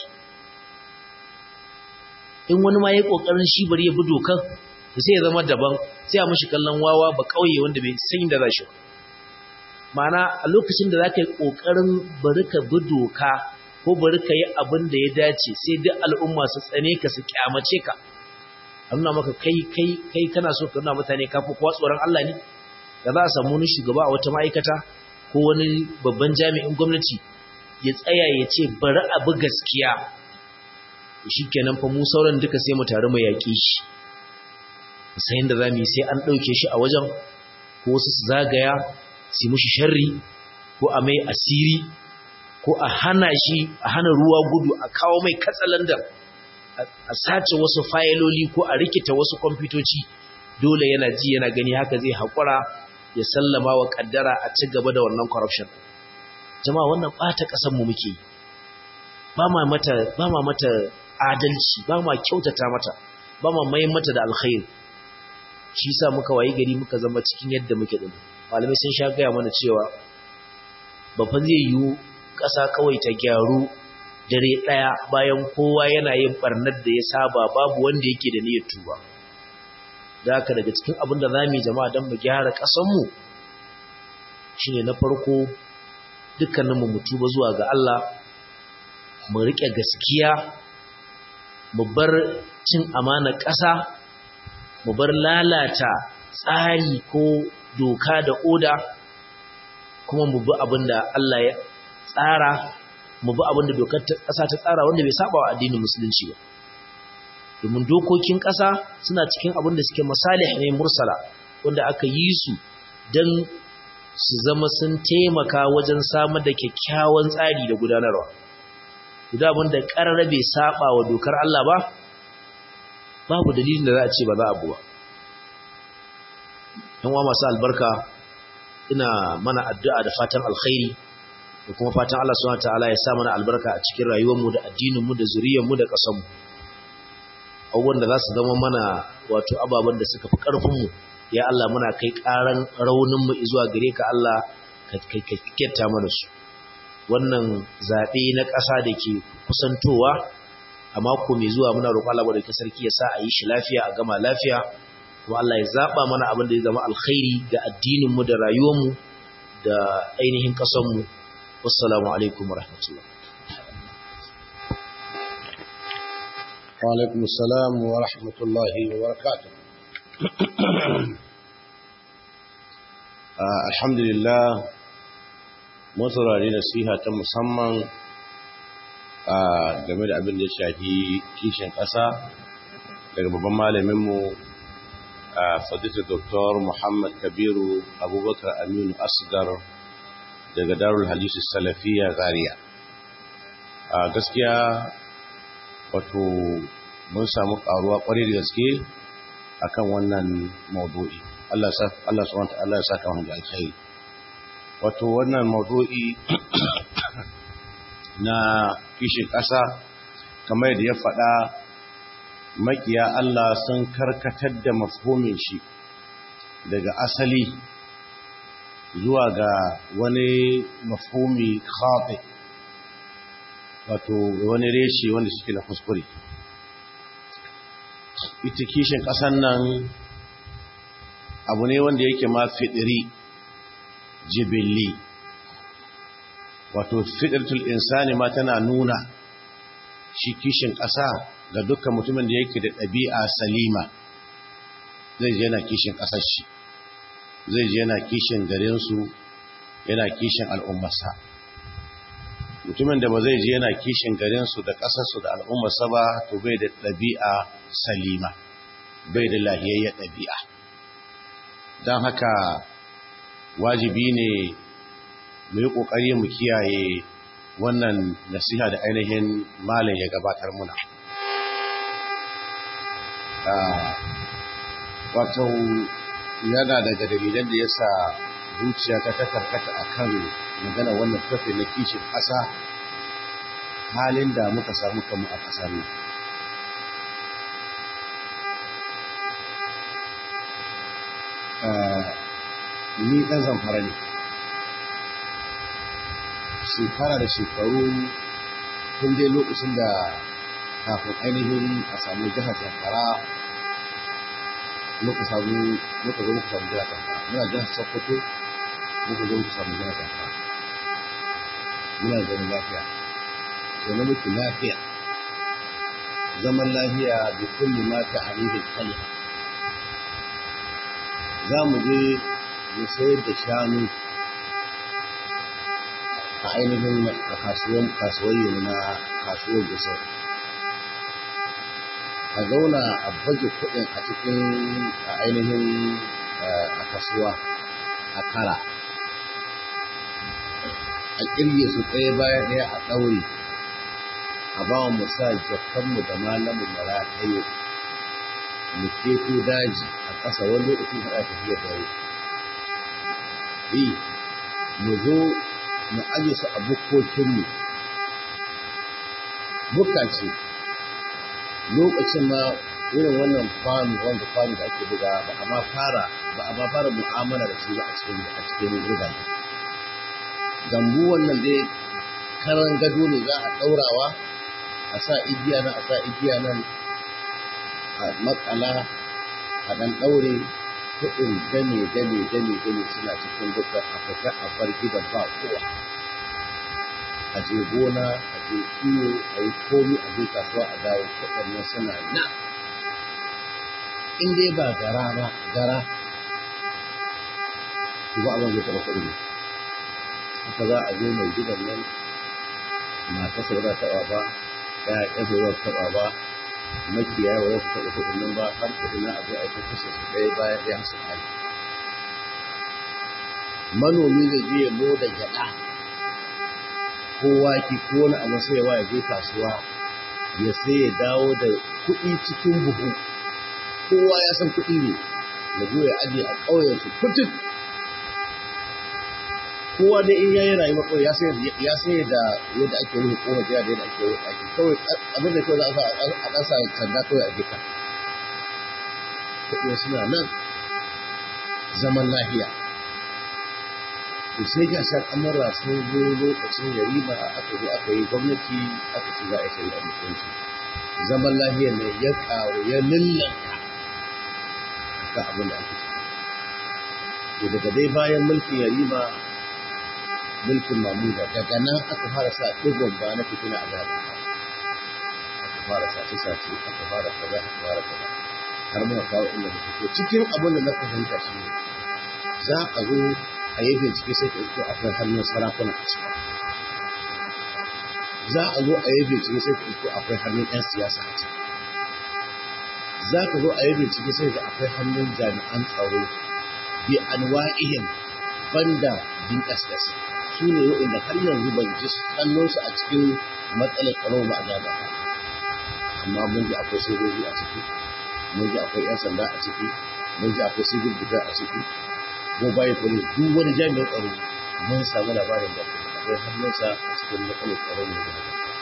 in wani ma ya kokarin shi bari ya bi dokan sai ya zama daban sai a mishi kallon wawa ba kauye wanda bai san inda za shi ba ma'ana a lokacin da za ka yi ƙoƙarin bari ka bi doka ko bari ka yi abin da ya dace sai duk al'umma su tsane ka su kyamace ka a nuna maka kai kai kai kana so ka nuna mutane ka fi kowa tsoron Allah ne da za a samu wani shugaba a wata ma'aikata ko wani babban jami'in gwamnati ya tsaya ya ce bari a bi gaskiya shi kenan fa mu sauran duka sai mu tare mu yaƙi shi sai inda za mu yi sai an ɗauke shi a wajen ko wasu su zagaya su mushi sharri ko a mai asiri ko a hana shi a hana ruwa gudu a kawo mai katsalandan a sace wasu fayiloli ko a rikita wasu kwamfutoci dole yana ji yana gani haka zai haƙura ya sallama wa ƙaddara a ci gaba da wannan corruption jama'a wannan ɓata ƙasanmu muke ba ma mata ba ma mata adalci ba ma kyautata mata ba ma mai mata da alkhairi shi sa muka wayi gari muka zama cikin yadda muke din malamai sun sha gaya mana cewa babban zai yiwu ƙasa kawai ta gyaru dare ɗaya bayan kowa yana yin ɓarnar da ya saba babu wanda yake da niyyar tuba da haka daga cikin abin da za mu yi jama'a don mu gyara ƙasanmu shi ne na farko dukkaninmu mu tuba zuwa ga Allah mu riƙe gaskiya mu bar cin amana ƙasa mu bar lalata tsari ko doka da oda kuma mu bi abin da Allah ya tsara mu bi abin da dokar ƙasa ta tsara wanda bai saba wa addinin musulunci ba domin dokokin ƙasa suna cikin abin da suke masalih ne mursala wanda aka yi su don su zama sun taimaka wajen samar da kyakkyawan tsari da gudanarwa idan abin da ƙarar bai saba wa dokar Allah ba babu dalilin da za a ce ba za a buwa yan wa masu albarka ina mana addu'a da fatan alkhairi da kuma fatan Allah subhanahu wataala ya sa mana albarka a cikin rayuwarmu da addininmu da zuriyarmu da ƙasarmu abubuwan da za su zama mana wato ababen da suka fi ƙarfinmu ya Allah muna kai ƙaran rauninmu zuwa gare ka Allah ka kyauta mana su wannan zaɓe na ƙasa da ke kusantowa a mako mai zuwa muna roƙon Allah da sarki ya sa a yi shi lafiya a gama lafiya kuma Allah ya zaɓa mana abin da ya zama alkhairi ga addininmu da rayuwarmu da ainihin ƙasarmu wassalamu alaikum warahmatullah wa alaikum assalam wa rahmatullahi wa barakatuh alhamdulillah mun saurari nasiha ta musamman game da abin da ya shafi kishin ƙasa daga babban malaminmu fadita Dr. Muhammad Kabiru Abubakar Aminu Asgar daga Darul Hadisi Salafiya Zaria. A gaskiya wato mun samu ƙaruwa ƙwarai da gaske akan wannan maudu'i. Allah subhanahu wa ta'ala ya saka mu da alkhairi. Wato wannan maudu'i na kishin ƙasa kamar da ya faɗa makiya Allah sun karkatar da mafhumin shi daga asali zuwa ga wani mafhumi khati wato wani reshe wanda suke na kuskure ita kishin ƙasan nan abu ne wanda yake ma fidiri jibilli wato fidirtul insani ma tana nuna shi kishin ƙasa ga dukkan mutumin da yake da ɗabi'a salima zai je yana kishin ƙasar shi zai je yana kishin garinsu yana kishin al'ummarsa mutumin da ba zai je yana kishin garinsu da ƙasarsu da al'ummarsa ba to bai da ɗabi'a salima bai da lahiyayyar ɗabi'a don haka wajibi ne mu yi ƙoƙari mu kiyaye wannan nasiha da ainihin malam ya gabatar muna wato yana daga dalilan da ya sa zuciya ta karkata a kan magana wannan tafi na kishin ƙasa halin da muka samu kanmu a ƙasar nan ni ɗan zamfara ne shekara da shekaru tun dai lokacin da kafin ainihin a samu jihar zamfara muka samu muka zo muka samu jihar zamfara muna jihar sokoto muka zo muka samu jihar zamfara muna zaune lafiya zaune muku lafiya zaman lafiya da kulli ma ta alihin kalima za mu je mu sayar da shanu a ainihin a kasuwan kasuwayi na kasuwar gusau a zauna a baje kuɗin a cikin a ainihin a kasuwa a kara a ƙirge su ɗaya bayan ɗaya a ɗaure a ba mu sa jakanmu da malamin mara ɗaya mu keto daji a ƙasa wani lokacin haɗa tafiya dare eh mu zo mu aje su a bukkokinmu bukka ce lokacin ma irin wannan kwano wanda kwano da ake buga ba a ma fara ba a ma fara mu'amala da shi ba a cikin a cikin riga gambu wannan dai karan gado ne za a ɗaurawa a sa igiya nan a sa igiya nan a makala a ɗan ɗaure kuɗin dame dame dame dame suna cikin bukar a fita a bar gidan ba kowa a je gona a je kiwo a yi komi a je kasuwa a dawo kuɗin nan suna nan in dai ba gara ba gara ba abin zai taɓa kuɗi haka za a zo mai gidan nan matarsa ba za ta taɓa ba ‘ya'yansa ba za ta taɓa ba makiyaya ba za su taɓa kuɗin nan ba har kuɗin nan a zo a yi kashe su ɗaya bayan ɗaya su ƙari manomi zai je ya loda gyaɗa ko wake ko wani abu sai ya je kasuwa ya sai ya dawo da kuɗi cikin buhu kowa ya san kuɗi ne ya zo ya aje a ƙauyensu kutuk kowa da in yayi rayuwa kawai ya sai ya sai da yadda ake rufe kowa da yadda ake rufe ake kawai abin da kawai za a a dan sa sanda kawai a gita kuɗi suna nan zaman lafiya to sai ga shan amurra sun zo lokacin yarima aka zo aka yi gwamnati aka ci za a yi shari'a musulunci zaman lafiyar ne ya ƙaru ya lullanta akan abin da ake ciki daga dai bayan mulkin yarima mulkin mamuda daga nan aka fara sa ɗigon ba na fitina a jihar aka fara sace sace aka fara kaza aka fara kaza har muka kawo inda muke to cikin abin da na fahimta shi ne za a zo a yi bincike sai ka isko akwai hannun sarakuna a ciki za a zo a yi bincike sai ka isko akwai hannun 'yan siyasa a ciki za ka zo a yi bincike sai ka akwai hannun jami'an tsaro bi anwa'ihim banda DSS su ne waɗanda har yanzu ban ji hannunsu a cikin matsalar tsaro ba a gaba amma mun ji akwai sojoji a ciki mun ji akwai 'yan sanda a ciki mun ji akwai civil defense a ciki mobile police duk wani jami'in tsaro mun samu labarin da akwai hannunsa a cikin matsalar tsaro ne da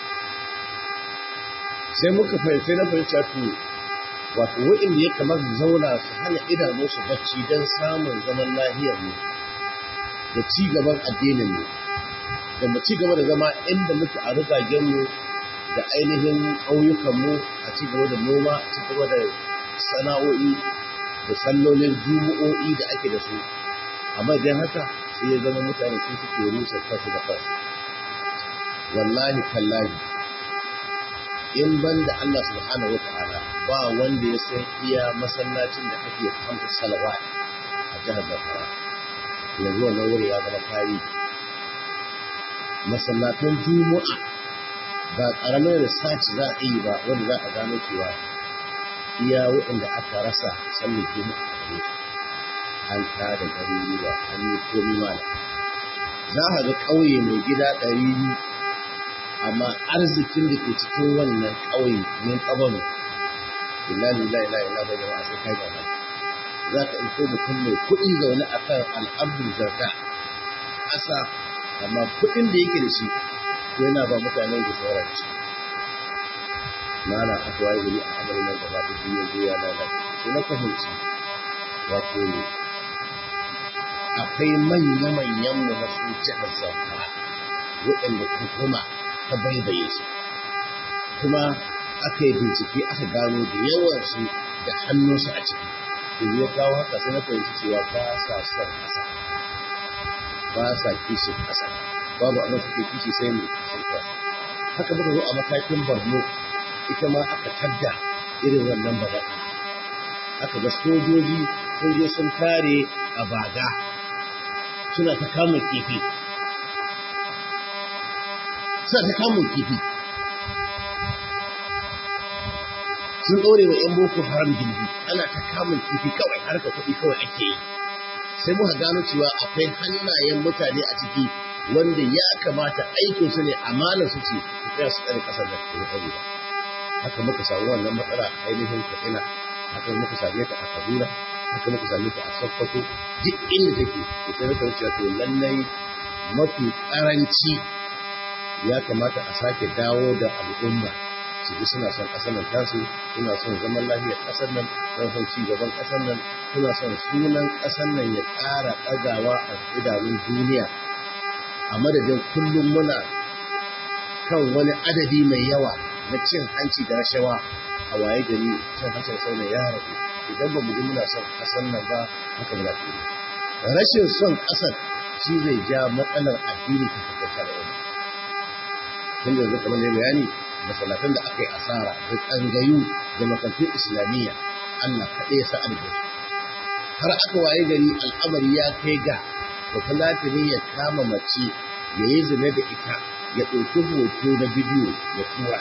sai muka fahimci na fahimci to wato waɗanda ya kamar zauna su hana idanu su bacci don samun zaman lahiyar mu da ci gaban addinin mu da mu ci gaba da zama inda muke a rigagen mu da ainihin ƙauyukan mu a ci gaba da noma a ci gaba da sana'o'i da sallolin jumu'o'i da ake da su amma idan haka sai ya zama mutane su suke rusa kansu da kansu wallahi tallahi in ban da Allah subhanahu wa ta'ala ba wanda ya san iya masallacin da ake kamta salawat a jihar Zamfara yanzu wannan wuri ya zama tarihi masallatan juma'a ba ƙaramin research za a yi ba wanda za a gano cewa iya waɗanda aka rasa sallar juma'a a gare su an tada garuruwa an yi komi mala za a ga ƙauye mai gida ɗari biyu amma arzikin da ke cikin wannan ƙauye min ƙabalu billahi la ilaha illa bai jama'a sai kai gaba za ka iko mutum mai kuɗi zaune a kan al'abdul zarga ƙasa amma kuɗin da yake da shi yana ba mutanen da sauran ci mana aka waye gari a amarin nan gaba da duniya zai ya lalace sai na fahimci wato akwai manya-manyan mu na su jihar zamfara waɗanda hukuma ta baibaye su kuma aka yi bincike aka gano da yawan su da hannunsu a ciki da ya kawo haka sai na fahimci cewa ba sa son ƙasa ba sa kishin ƙasa babu abin suke kishi sai mai kishin ƙasa haka muka zo a matakin borno ita ma aka tadda irin wannan bala'i aka ga sojoji sun je sun tare a baga suna ta kamun kifi suna ta kamun kifi sun ɗore wa 'yan boko haram gindi ana ta kamun kifi kawai harka kuɗi kawai ake yi sai muka gano cewa akwai hannayen mutane a ciki wanda ya kamata aikin su ne amanar su ce su tsaya su tsare kasar da ke tsare ba haka muka samu wannan matsala a ainihin katsina haka muka same ta a kaduna haka muka same ta a sokoto duk inda take da sai muka wuce to lallai mafi karanci ya kamata a sake dawo da al'umma su ji suna son ƙasar nan tasu suna son zaman lafiyar ƙasar nan don son ci gaban ƙasar nan suna son sunan ƙasar nan ya ƙara ɗagawa a idanun duniya a madadin kullum muna kan wani adadi mai yawa na cin hanci da rashawa a waye gari cin hancin sau ya rabu idan ba mu ji muna son ƙasar nan ba haka muna tuni rashin son ƙasar shi zai ja matsalar addini ta fitaccen al'umma tun da yanzu kamar ne bayani masallatan da aka yi asara da tsangayu da makarantun islamiyya Allah kaɗai ya sa'ar da su har aka waye gari al'amari ya kai ga bafulatani ya kama mace ya yi zina da ita ya ɗauki hoto na bidiyo ya tura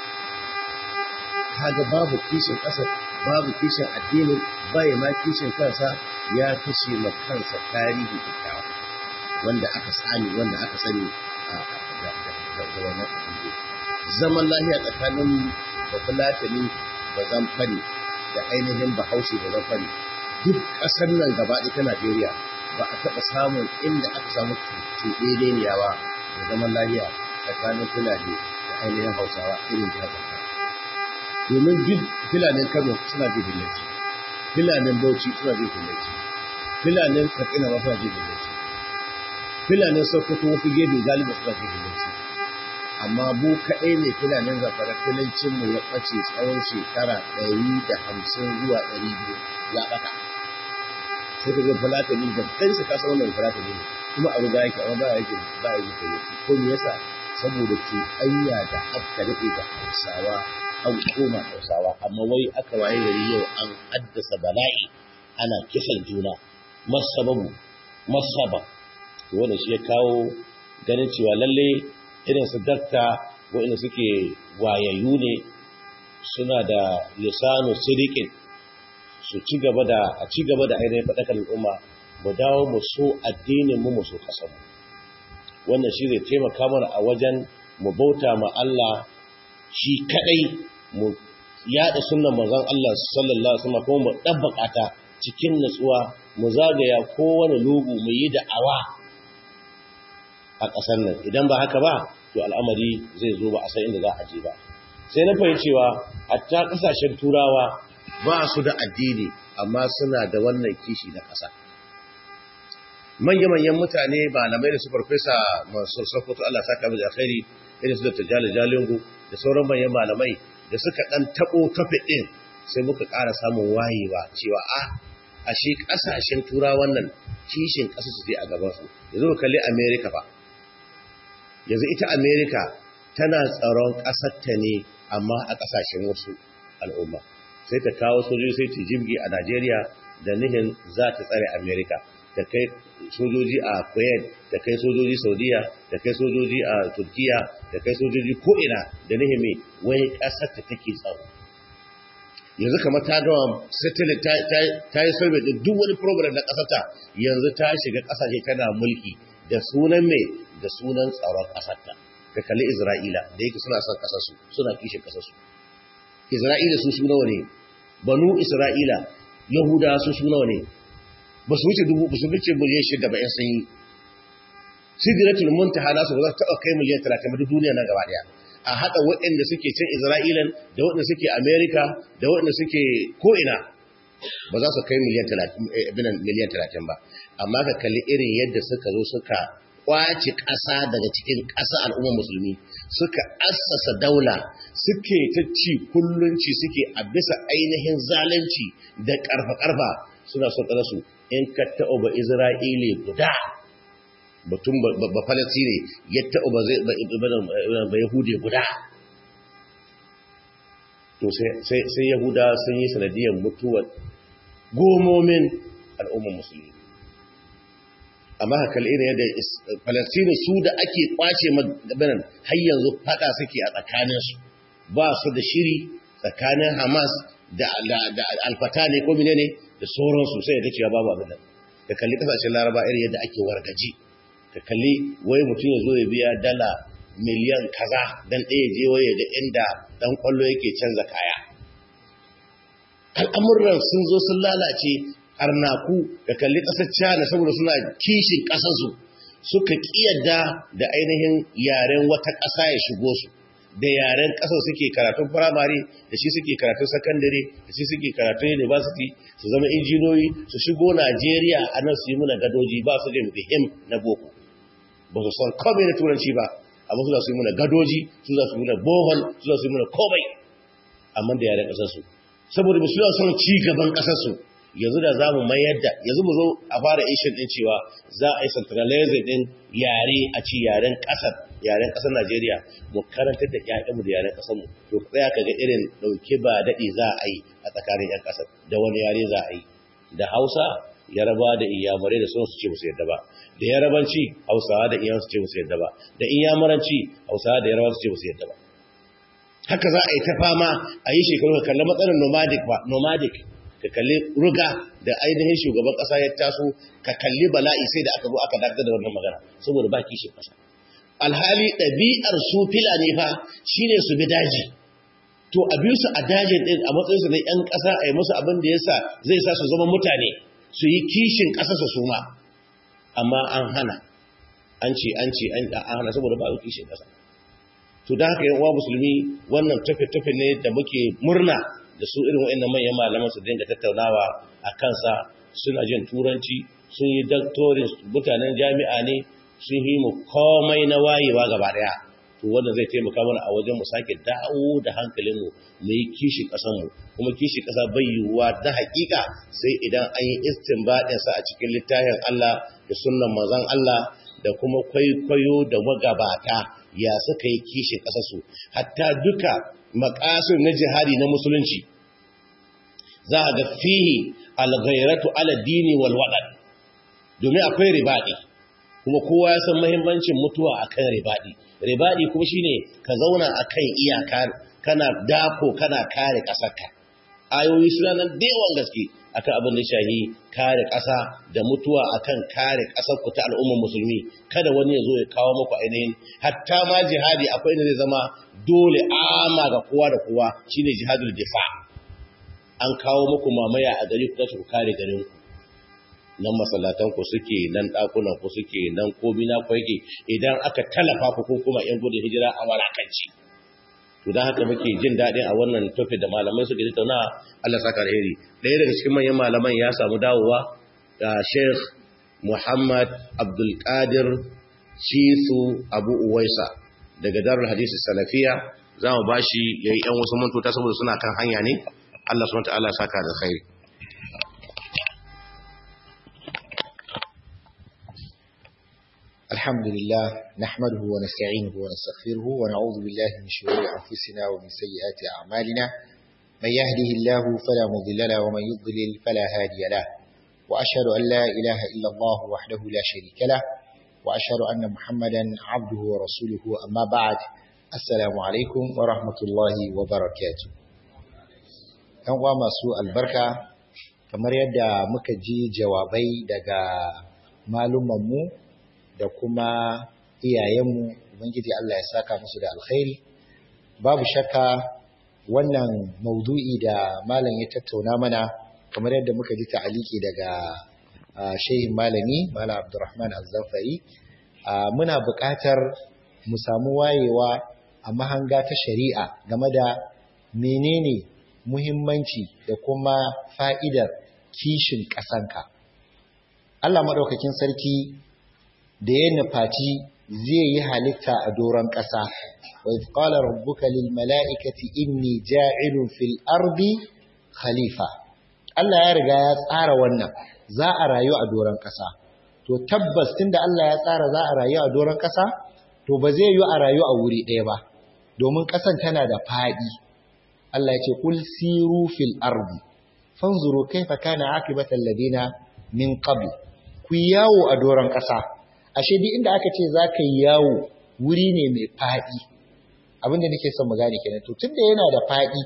kaga babu kishin ƙasar babu kishin addinin baya ma kishin kansa ya kashe ma kansa tarihi kyakkyawa wanda aka sani wanda aka sani da wannan abubuwa zaman lafiya tsakanin bafulatani da zamfari da ainihin bahaushe da zamfari duk ƙasar nan gaba ta najeriya ba a taɓa samun inda aka samu cuɗe ba da zaman lafiya tsakanin fulani da ainihin hausawa irin jihar zamfara domin duk filanin kano suna jin hillanci filanin bauchi suna jin hillanci filanin katsina ma suna jin hillanci filanin sokoto wasu gefe galiba suna jin hillanci amma mu kaɗai ne filanin zafara filancinmu ya ɓace tsawon shekara ɗari da hamsin zuwa ɗari biyu ya ɓata sai ka ga fulatani da kansa ka san wannan fulatani ne kuma abu ba yake amma ba yake ba yake filanci ko me yasa saboda cuɗanya da aka daɗe da hausawa an koma hausawa amma wai aka waye gari yau an haddasa bala'i ana kisan juna masababu masaba wanda shi ya kawo ganin cewa lalle irin su dakta waɗanda suke wayayyu ne suna da lisanu sirikin su ci gaba da a ci gaba da ainihin faɗakar al'umma mu dawo mu so addinin mu mu so ƙasar mu wannan shi zai taimaka mana a wajen mu bauta ma Allah shi kadai mu yada sunnan manzon Allah sallallahu alaihi wasallam kuma mu dabbaka ta cikin nutsuwa mu zagaya kowane lugu mu yi da'awa a ƙasar nan idan ba haka ba to al'amari zai zo ba a san inda za a je ba sai na fahimci cewa hatta ƙasashen turawa ba su da addini amma suna da wannan kishi na ƙasa manya-manyan mutane malamai da su farfesa masu sokoto Allah saka mu da alkhairi irin su da tajali jalingu da sauran manyan malamai da suka dan tabo topic din sai muka ƙara samun wayewa cewa a ashe ƙasashen turawan wannan kishin ƙasa su je a gaban su yanzu ka kalli America fa yanzu ita America tana tsaron ƙasar ta ne amma a ƙasashen wasu al'umma sai ta kawo sojoji sai ta jibgi a Najeriya da nihin za ta tsare America ta kai sojoji a Kuwait ta kai sojoji Saudiya ta kai sojoji a Turkiya ta kai sojoji ko'ina da nihimi wani ƙasar ta take tsaro yanzu kamar ta gawa satellite ta yi sarbe da duk wani program na ƙasarta yanzu ta shiga ƙasashe tana mulki da sunan mai da sunan tsaron ƙasarta ka kalli Isra'ila da yake suna son ƙasarsu suna kishin ƙasarsu Isra'ila su su nawa ne banu Isra'ila Yahuda su su nawa ne ba su wuce dubu ba su wuce miliyan shida ba 'yan sanyi sidratul muntaha nasu ba za su taɓa kai miliyan talatin ba duk duniya nan gaba ɗaya a haɗa waɗanda suke cin isra'ilan da waɗanda suke amerika da waɗanda suke ko'ina ba za su kai miliyan talatin ba amma ka kalli irin yadda suka zo suka kwace ƙasa daga cikin ƙasa al'ummar musulmi suka assasa daula suke ta ci kullunci suke a bisa ainihin zalunci da ƙarfa-ƙarfa suna son ƙasarsu in ka taɓa ba Isra'ili guda batun ba Falasini ya taɓa ba Yahudi guda. To sai Yahuda sun yi sanadiyar mutuwar gomomin al'ummar musulmi. Amma haka irin yadda Falasini su da ake kwace maganin har yanzu fada suke a tsakaninsu ba su da shiri tsakanin hamas da alfata ne ko mine ne da sauransu sai da cewa babu abin da ka kalli kasashen laraba irin yadda ake wargaji ka kalli wai mutum ya zo ya biya dala miliyan kaza dan ɗaya je waye da inda dan kwallo yake canza kaya al'amuran sun zo sun lalace arnaku da kalli ƙasar China saboda suna kishin ƙasarsu suka ƙiyarda da ainihin yaren wata ƙasa ya shigo su da yaren ƙasar suke karatun firamare da shi suke karatun sakandare da shi suke karatun university su zama injiniyoyi su shigo Najeriya a nan su yi muna gadoji ba su da muhim na boko ba su san komai na turanci ba amma su za su yi muna gadoji su za su yi muna bohol su za su yi muna komai amma da yaren ƙasarsu saboda ba su yi son ci gaban ƙasarsu yanzu da za mu mayar da yanzu mu zo a fara ishin ɗin cewa za a yi centralizing ɗin yare a ci yaren ƙasar yaren ƙasar Najeriya mu karantar da ƴaƴanmu da yaren ƙasar mu to tsaya ka ga irin ɗauke ba daɗi za a yi a tsakanin ƴan ƙasar da wani yare za a yi da Hausa Yaraba da Iyamurai da sauransu ce musu yadda ba da Yarabanci Hausawa da Iyamurai su ce musu yadda ba da Iyamuranci Hausawa da Yarabawa su ce musu yadda ba haka za a yi ta fama a yi shekaru ka kalli matsalar nomadic ba nomadic ka kalli ruga da ainihin shugaban kasa ya taso ka kalli bala'i sai da aka zo aka dakatar da wannan magana saboda ba kishin kasa alhali ɗabi'ar su filani fa shine su bi daji to a biyu su a dajin din a matsayin su na yan kasa a yi musu abin da yasa zai sa su zama mutane su yi kishin kasa su suma amma an hana an ce an ce an hana saboda ba kishin kasa to da haka yan uwa musulmi wannan tafe-tafe ne da muke murna da su irin wa'annan manyan malaman su dinga tattaunawa a kansa suna jin turanci sun yi doctorin mutanen jami'a ne sun yi mu komai na wayewa gaba daya to wanda zai taimaka mana a wajen mu sake dawo da hankalin mu mu yi kishi kasan mu kuma kishi kasa bai yiwuwa da hakika sai idan an yi istinbadin sa a cikin littafin Allah da sunnan manzon Allah da kuma kwaikwayo da magabata ya suka yi kishin ƙasarsu hatta duka makasir na jihadi na musulunci za a ga fihi alghairatu ala dini wal wadan domin akwai ribadi kuma kowa ya san muhimmancin mutuwa akan ribadi ribadi kuma shine ka zauna akan iyaka kana dako kana kare ƙasarka ayoyi suna nan da yawan gaske akan abin da shahi kare ƙasa da mutuwa akan kare ƙasar ku ta al'ummar musulmi kada wani ya zo ya kawo muku ainihin hatta ma jihadi akwai inda zai zama dole ama ga kowa da kowa shine jihadul difa an kawo muku mamaya a gari ku tashi ku kare garin ku nan masallatan ku suke nan dakunan ku suke nan komi na ku yake idan aka talafa ku ko kuma yan gudun hijira a walakanci to dan haka muke jin daɗin a wannan tofi da malamai suke tattauna Allah saka alheri ɗaya daga cikin manyan malaman ya samu dawowa ga Sheikh Muhammad Abdul Qadir Shisu Abu Uwaisa daga Darul Hadisi Salafiya za mu bashi yayi ɗan wasu mantota saboda suna kan hanya ne Allah subhanahu wa ta'ala saka da khairi الحمد لله نحمده ونستعينه ونستغفره ونعوذ بالله من شرور أنفسنا ومن سيئات أعمالنا من يهده الله فلا مضل له ومن يضلل فلا هادي له وأشهد أن لا إله إلا الله وحده لا شريك له وأشهد أن محمدا عبده ورسوله أما بعد السلام عليكم ورحمة الله وبركاته ‘Yan uwa masu albarka, kamar yadda muka ji jawabai daga malumanmu da kuma iyayenmu ubangiji Allah ya saka musu da alkhairi babu shakka wannan maudu'i da malam ya tattauna mana kamar yadda muka ji ta'aliki daga shehin malami malam Abdulrahman Az-Zafari muna buƙatar mu samu wayewa a mahanga ta shari'a game da menene muhimmanci da kuma fa'idar kishin ƙasanka Allah maɗaukakin sarki da ya nufaci zai yi halitta a doron ƙasa. Wa qala rabbuka lil mala'ikati inni ja'ilun fil ardi khalifa. Allah ya riga ya tsara wannan za a rayu a doron ƙasa. To tabbas tunda Allah ya tsara za a rayu a doron ƙasa, to ba zai yi a rayu a wuri ɗaya ba. Domin ƙasan tana da faɗi. Allah ya ce kul siru fil ardi fanzuru kaifa kana aqibatal ladina min qabl. Ku yawo a doron ƙasa. ashe duk inda aka ce za ka yi yawo wuri ne mai faɗi abinda nake son mu gane kenan to tunda yana da faɗi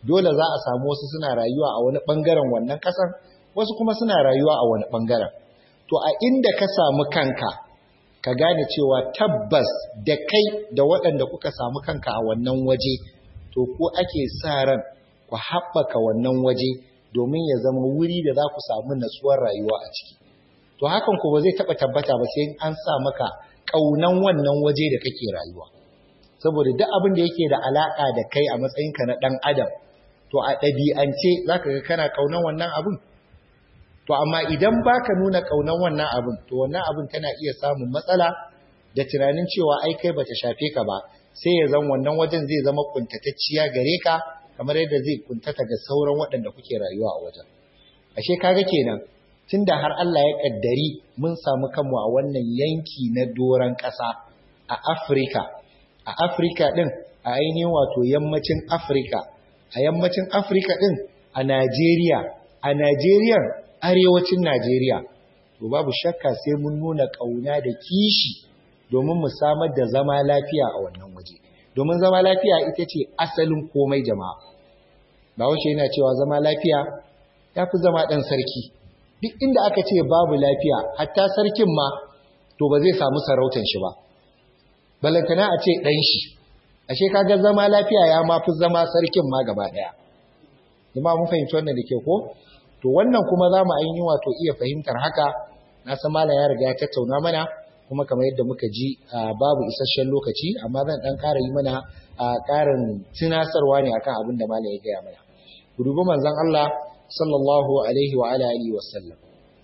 dole za a samu wasu suna rayuwa a wani ɓangaren wannan ƙasar wasu kuma suna rayuwa a wani ɓangaren to a inda ka samu kanka ka gane cewa tabbas da kai da waɗanda kuka samu kanka a wannan waje to ko ake sa ran ku haɓaka wannan waje domin ya zama wuri da za ku samu natsuwar rayuwa a ciki to hakan ku ba zai taɓa tabbata ba sai an sa maka ƙaunan wannan waje da kake rayuwa saboda duk abin da yake da alaƙa da kai a matsayinka na ɗan adam to a ɗabi'ance za ka ga kana ƙaunan wannan abin to amma idan baka nuna ƙaunan wannan abin to wannan abin tana iya samun matsala da tunanin cewa ai kai bata shafe ka ba sai ya zan wannan wajen zai zama kuntatacciya gare ka kamar yadda zai kuntata ga sauran waɗanda kuke rayuwa a wajen ashe kaga kenan tunda har Allah ya kaddari mun samu kanmu a wannan yanki na doran ƙasa a Afirka a Afirka din a ainihin wato yammacin Afirka a yammacin Afirka din a Najeriya a Najeriya arewacin Najeriya to babu shakka sai mun nuna kauna da kishi domin mu samar da zama lafiya a wannan waje domin zama lafiya ita ce asalin komai jama'a Bahaushe yana cewa zama lafiya ya fi zama ɗan sarki duk inda aka ce babu lafiya hatta sarkin ma to ba zai samu sarautan shi ba balantana a ce ɗan shi ashe kaga zama lafiya ya ma fi zama sarkin ma gaba ɗaya jama'a mun fahimci wannan da ke ko to wannan kuma za mu ainihin wato iya fahimtar haka na san malam ya riga ya tattauna mana kuma kamar yadda muka ji babu isasshen lokaci amma zan dan ƙara yi mana ƙarin tunasarwa ne akan abin da malam ya gaya mana ku dubi manzon Allah sallallahu alaihi wa alihi wa sallam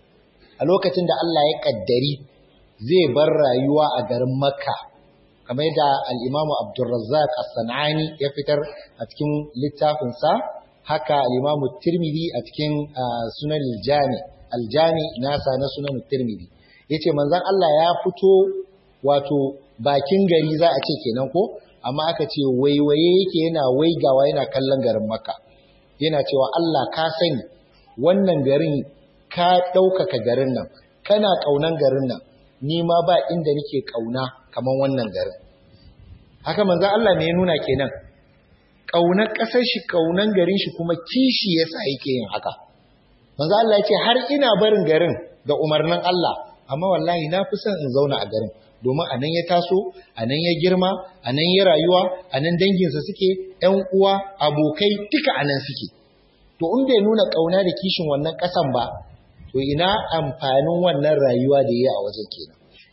a lokacin da Allah ya kaddari zai bar rayuwa a garin Makka kamar yadda al-Imam Abdurrazzaq As-Sanani ya fitar a cikin littafinsa haka al-Imam Tirmidhi a cikin Sunan al-Jami al-Jami nasa na Sunan Tirmidhi yace manzon Allah ya fito wato bakin gari za a ce kenan ko amma aka ce waiwaye yake yana waigawa yana kallon garin Makka yana cewa Allah ka sani wannan garin ka ɗaukaka garin nan kana ƙaunan garin nan ni ma ba inda nake ƙauna kamar wannan garin haka manzon Allah me ya nuna kenan ƙaunar ƙasar shi ƙaunan garin shi kuma kishi yasa yake yin haka manzo Allah ya ce har ina barin garin da umarnin Allah amma wallahi na fi son in zauna a garin domin a nan ya taso a nan ya girma a nan ya rayuwa a nan danginsa suke ‘yan uwa abokai duka a nan suke to in bai nuna ƙauna da kishin wannan ƙasan ba to ina amfanin wannan rayuwa da ya a wajen kenan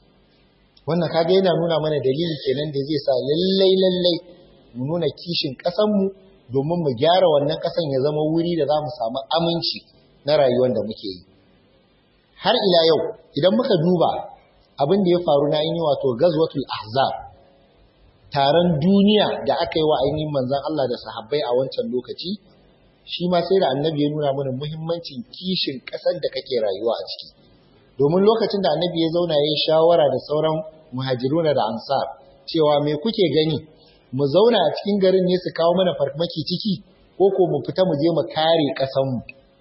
wannan kaga yana nuna mana dalili kenan da zai sa lallai lallai mu nuna kishin ƙasanmu domin mu gyara wannan ƙasan ya zama wuri da za mu samu aminci na rayuwar da muke yi har ila yau idan muka duba abin da ya faru na yi wato gazwatul ahzab taron duniya da aka yi wa ainihin manzon Allah da sahabbai a wancan lokaci shi ma sai da annabi ya nuna mana muhimmancin kishin ƙasar da kake rayuwa a ciki domin lokacin da annabi ya zauna ya yi shawara da sauran muhajiruna da ansar cewa me kuke gani mu zauna a cikin garin ne su kawo mana farmaki ciki ko ko mu fita mu je mu kare ƙasanmu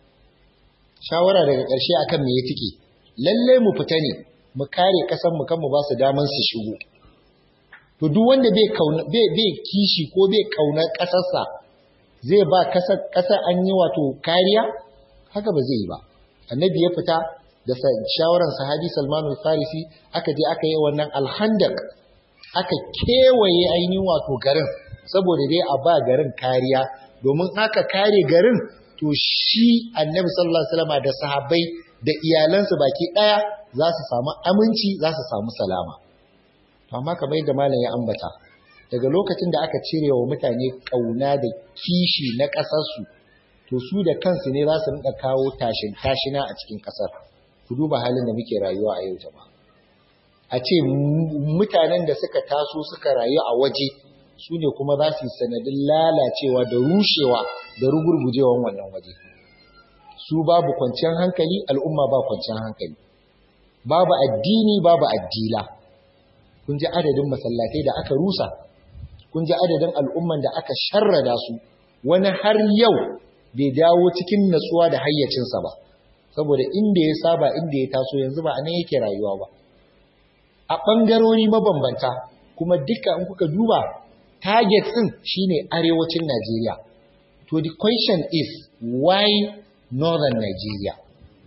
shawara daga ƙarshe akan me ya tike lalle mu fita ne mu kare ƙasanmu kan mu ba su daman su shigo to duk wanda bai kauna bai bai kishi ko bai kaunar ƙasarsa zai ba ƙasar ƙasar an yi wato kariya haka ba zai yi ba annabi ya fita da shawaran sahabi Salman al-Farisi aka je aka yi wannan alhandak aka kewaye ainihin wato garin saboda dai a ba garin kariya domin aka kare garin to shi annabi sallallahu alaihi wasallam da sahabbai da iyalansu baki daya za su samu aminci za su samu salama amma kamar yadda malam ya ambata daga lokacin da aka cire wa mutane kauna da kishi na kasarsu to su da kansu ne za su rinka kawo tashin tashina a cikin kasar ku duba halin da muke rayuwa a yau jama'a a ce mutanen da suka taso suka rayu a waje su ne kuma za su yi sanadin lalacewa da rushewa da rugurgujewan wannan waje su babu kwanciyar hankali al'umma ba kwanciyar hankali babu addini babu addila kun ji adadin masallatai da aka rusa kun ji adadin al'umman da aka sharrada su wani har yau bai dawo cikin natsuwa da hayyacinsa ba saboda inda ya saba inda ya taso yanzu ba a nan yake rayuwa ba a ɓangarori mabambanta kuma duka in kuka duba target ɗin shine arewacin Najeriya to the question is why northern Nigeria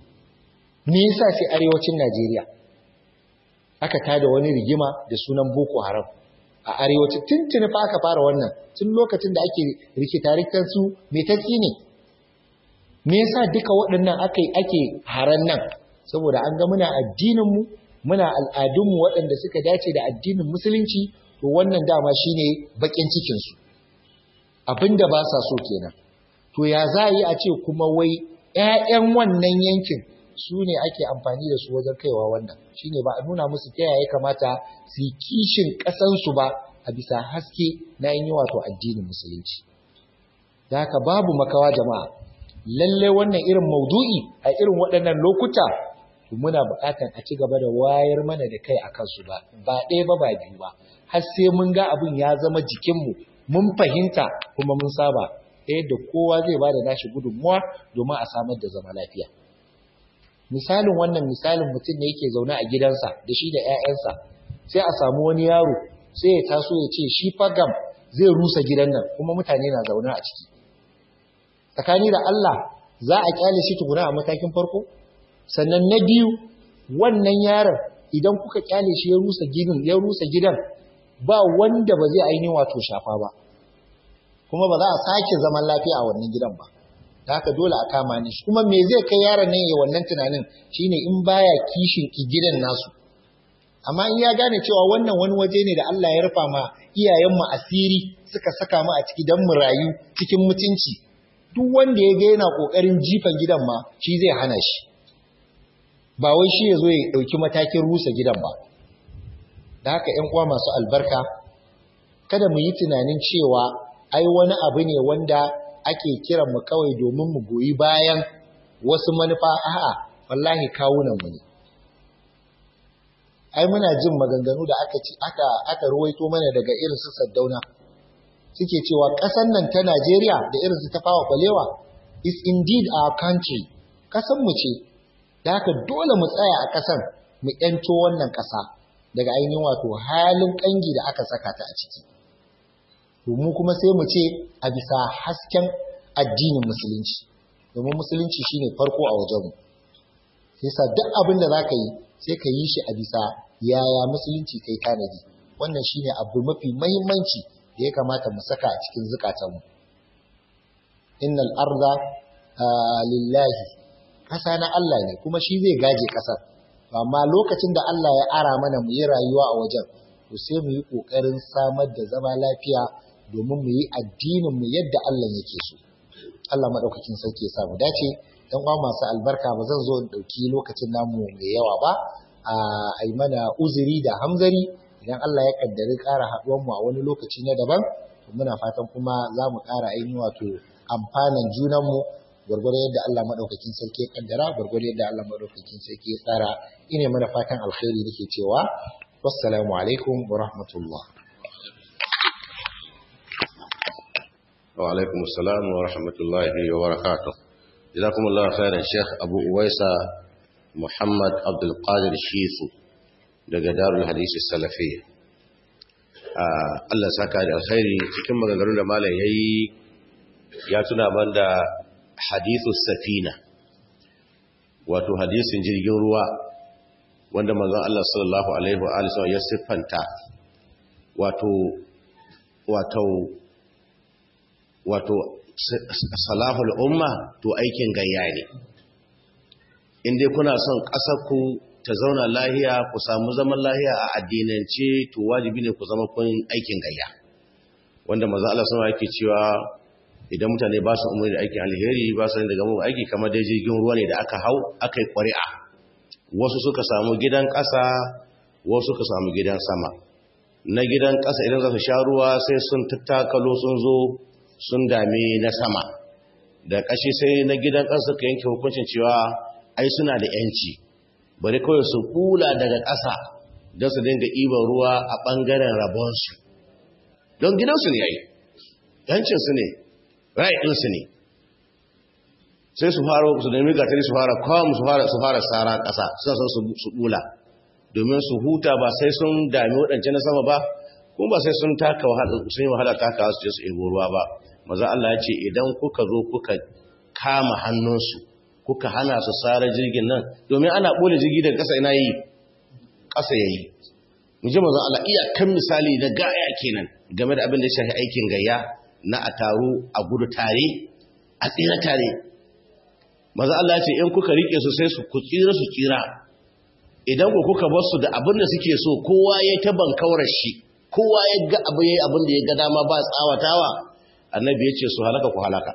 me yasa sai arewacin Najeriya aka tada wani rigima da sunan Boko Haram a arewacin tuntuni fa aka fara wannan tun lokacin da ake rikitarikan su me ta tsine me yasa duka waɗannan ake ake haran nan saboda an ga muna addinin mu muna al'adun mu waɗanda suka dace da addinin musulunci to wannan dama shine bakin cikin su abinda ba sa so kenan to ya za yi a ce kuma wai ƴaƴan wannan yankin su ne ake amfani da su wajen kaiwa wannan shine ba a nuna musu ta yaya kamata su yi kishin ƙasansu ba a bisa haske na yin wato addinin musulunci da haka babu makawa jama'a lalle wannan irin maudu'i a irin waɗannan lokuta muna buƙatar a ci gaba da wayar mana da kai a kansu ba ba ɗaya ba ba biyu ba har sai mun ga abin ya zama jikinmu mun fahimta kuma mun saba yadda kowa zai ba da nashi gudunmuwa domin a samar da zama lafiya misalin wannan misalin mutum ne yake zaune a gidansa da shi da 'ya'yansa sai a samu wani yaro sai ya taso ya ce shi fagam zai rusa gidan nan kuma mutane na zaune a ciki tsakani da Allah za a kyale shi tukuna a matakin farko sannan na biyu wannan yaron idan kuka kyale shi ya rusa gidan ya rusa gidan ba wanda ba zai ainihin wato shafa ba kuma ba za a sake zaman lafiya a wannan gidan ba da haka dole a kama ni kuma me zai kai yaron nan ya wannan tunanin shine in baya kishin gidan nasu amma in ya gane cewa wannan wani waje ne da Allah ya rufa ma iyayen mu asiri suka saka mu a ciki dan mu rayu cikin mutunci duk wanda ya ga yana kokarin jifan gidan ma shi zai hana shi ba wai shi ya zo ya dauki matakin rusa gidan ba da haka ƴan uwa masu albarka kada mu yi tunanin cewa ai wani abu ne wanda ake kiran mu kawai domin mu goyi bayan wasu manufa a'a wallahi kawunan mu ne ai muna jin maganganu da aka ci aka aka ruwaito mana daga irin su Saddauna suke cewa ƙasar nan ta Najeriya da irin su Tafawa Balewa is indeed our country ƙasar mu ce da haka dole mu tsaya a ƙasar mu ƴanto wannan ƙasa daga ainihin wato halin ƙangi da aka saka ta a ciki mu kuma sai mu ce a bisa hasken addinin musulunci domin musulunci shine farko a wajenmu yasa duk abin da zaka yi sai ka yi shi a bisa yaya musulunci kai tanadi wannan shine abu mafi muhimmanci da ya kamata mu saka a cikin zukatanmu innal arda lillahi kasa na Allah ne kuma shi zai gaje kasar amma lokacin da Allah ya ara mana mu yi rayuwa a wajen to sai mu yi kokarin samar da zama lafiya domin mu yi addinin mu yadda Allah yake so Allah madaukakin sarki ya sa mu dace dan uwa masu albarka ba zan zo in dauki lokacin namu mai yawa ba a ai mana uzuri da hamzari idan Allah ya kaddari ƙara haɗuwar mu a wani lokaci na daban to muna fatan kuma za mu ƙara ainihin wato amfanan junan mu gwargwado yadda Allah madaukakin sarki ya kaddara gwargwado yadda Allah madaukakin sarki ya tsara ine mana fatan alkhairi nake cewa wassalamu alaikum wa rahmatullah وعليكم السلام ورحمة الله وبركاته جزاكم الله خيرا شيخ أبو أويسة محمد عبد القادر الشيثو daga darul hadisi salafiyya Allah saka da alkhairi cikin maganganun da malam yayi ya tuna man da hadithu safina wato hadisin jirgin ruwa wanda manzon Allah sallallahu alaihi wa alihi ya siffanta wato wato wato salahul umma to aikin gayya ne in dai kuna son ƙasarku ta zauna lahiya ku samu zaman lahiya a addinance to wajibi ne ku zama kun aikin gayya wanda maza Allah sama yake cewa idan mutane ba su umarni da aikin alheri ba su daga mu aiki kamar dai jirgin ruwa ne da aka hau aka yi ƙwari'a wasu suka samu gidan ƙasa wasu suka samu gidan sama na gidan ƙasa idan za su sha ruwa sai sun tattakalo sun zo sun dame na sama da ƙashi sai na gidan ƙasa suka yanke hukuncin cewa ai suna da ‘yanci bari kawai su kula daga ƙasa don su dinga iban ruwa a ɓangaren rabonsu don gidansu ne yayi ‘yancinsu ne ɗinsu ne sai su fara su nemi gatari su fara kwam su fara su fara tsara ƙasa suna son su ɓula domin su huta ba sai sun dami waɗance na sama ba kuma ba sai sun taka sun yi wahala taka su ce su ebo ruwa ba maza Allah ya ce idan kuka zo kuka kama hannunsu kuka hana su sare jirgin nan domin ana ɓole jirgi daga ƙasa ina yi ƙasa ya yi mu ji maza Allah iyakan misali da gaya kenan game da abin da ya shafi aikin gayya na a taru a gudu tare a tsira tare maza Allah ya ce in kuka rike su sai su ku tsira su tsira idan ku kuka bar su da abin da suke so kowa ya ta bankaurar shi kowa ya ga abu yayi abin da ya ga dama ba tsawatawa annabi ya ce su halaka ku halaka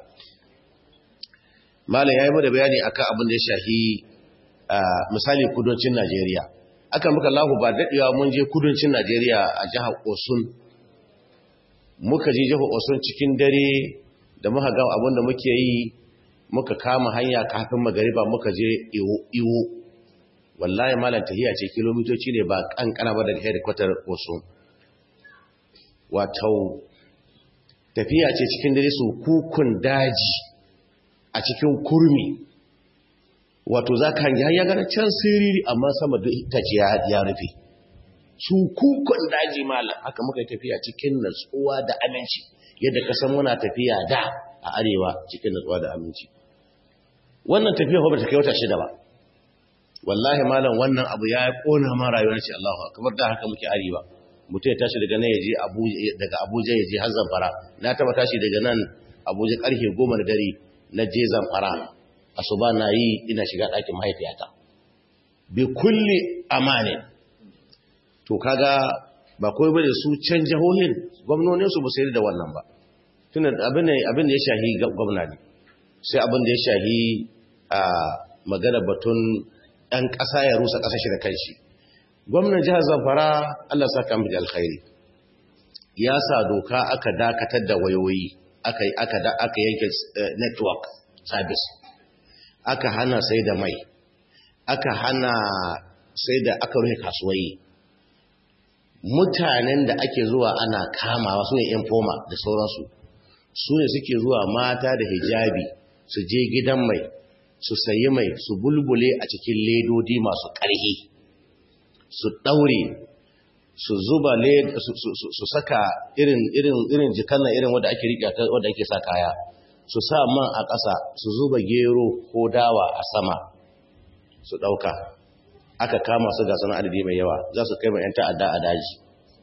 malam yayi mana bayani akan abin da ya shafi misali kudancin Najeriya aka muka lahu ba dadewa mun je kudancin Najeriya a jihar Osun muka je jihar Osun cikin dare da muka ga abin da muke yi muka kama hanya kafin magariba muka je iwo iwo wallahi malam tahiya ce kilomitoci ne ba kankana ba daga headquarter Osun wato tafiya ce cikin dare su kukun daji a cikin kurmi wato za ka hangi ya gana can siriri amma sama da ita ce ya rufe su kukun daji malam haka muka yi tafiya cikin natsuwa da aminci yadda kasan muna tafiya da a arewa cikin natsuwa da aminci wannan tafiya ba ta kai wata shida ba wallahi malam wannan abu ya kona ma rayuwar shi Allahu akbar da haka muke arewa mutum ya tashi daga nan ya je daga Abuja ya je har Zamfara na taba tashi daga nan Abuja karfe 10 na dare na je Zamfara asuba na yi ina shiga ɗakin mahaifiyata bi kulli amanin to kaga ba kawai bane su can jahohin gwamnonin su ba sai da wannan ba tunda abin ne abin da ya shahi gwamna ne sai abin da ya shahi a magana batun ɗan ƙasa ya rusa ƙasa shi da kanshi gwamnan jihar zamfara Allah saka mu da alkhairi ya sa doka aka dakatar da wayoyi aka aka aka yanke network service aka hana sai da mai aka hana sai da aka rufe kasuwai mutanen da ake zuwa ana kamawa su ne informa da sauransu su ne suke zuwa mata da hijabi su je gidan mai su sayi mai su bulbule a cikin ledodi masu ƙarfi su ɗaure su zuba su saka irin irin irin jikan nan irin wanda ake riƙe wanda ake sa kaya su sa man a ƙasa su zuba gero ko dawa a sama su ɗauka aka kama su ga sanar adadi mai yawa za su kai mai 'yan ta'adda a daji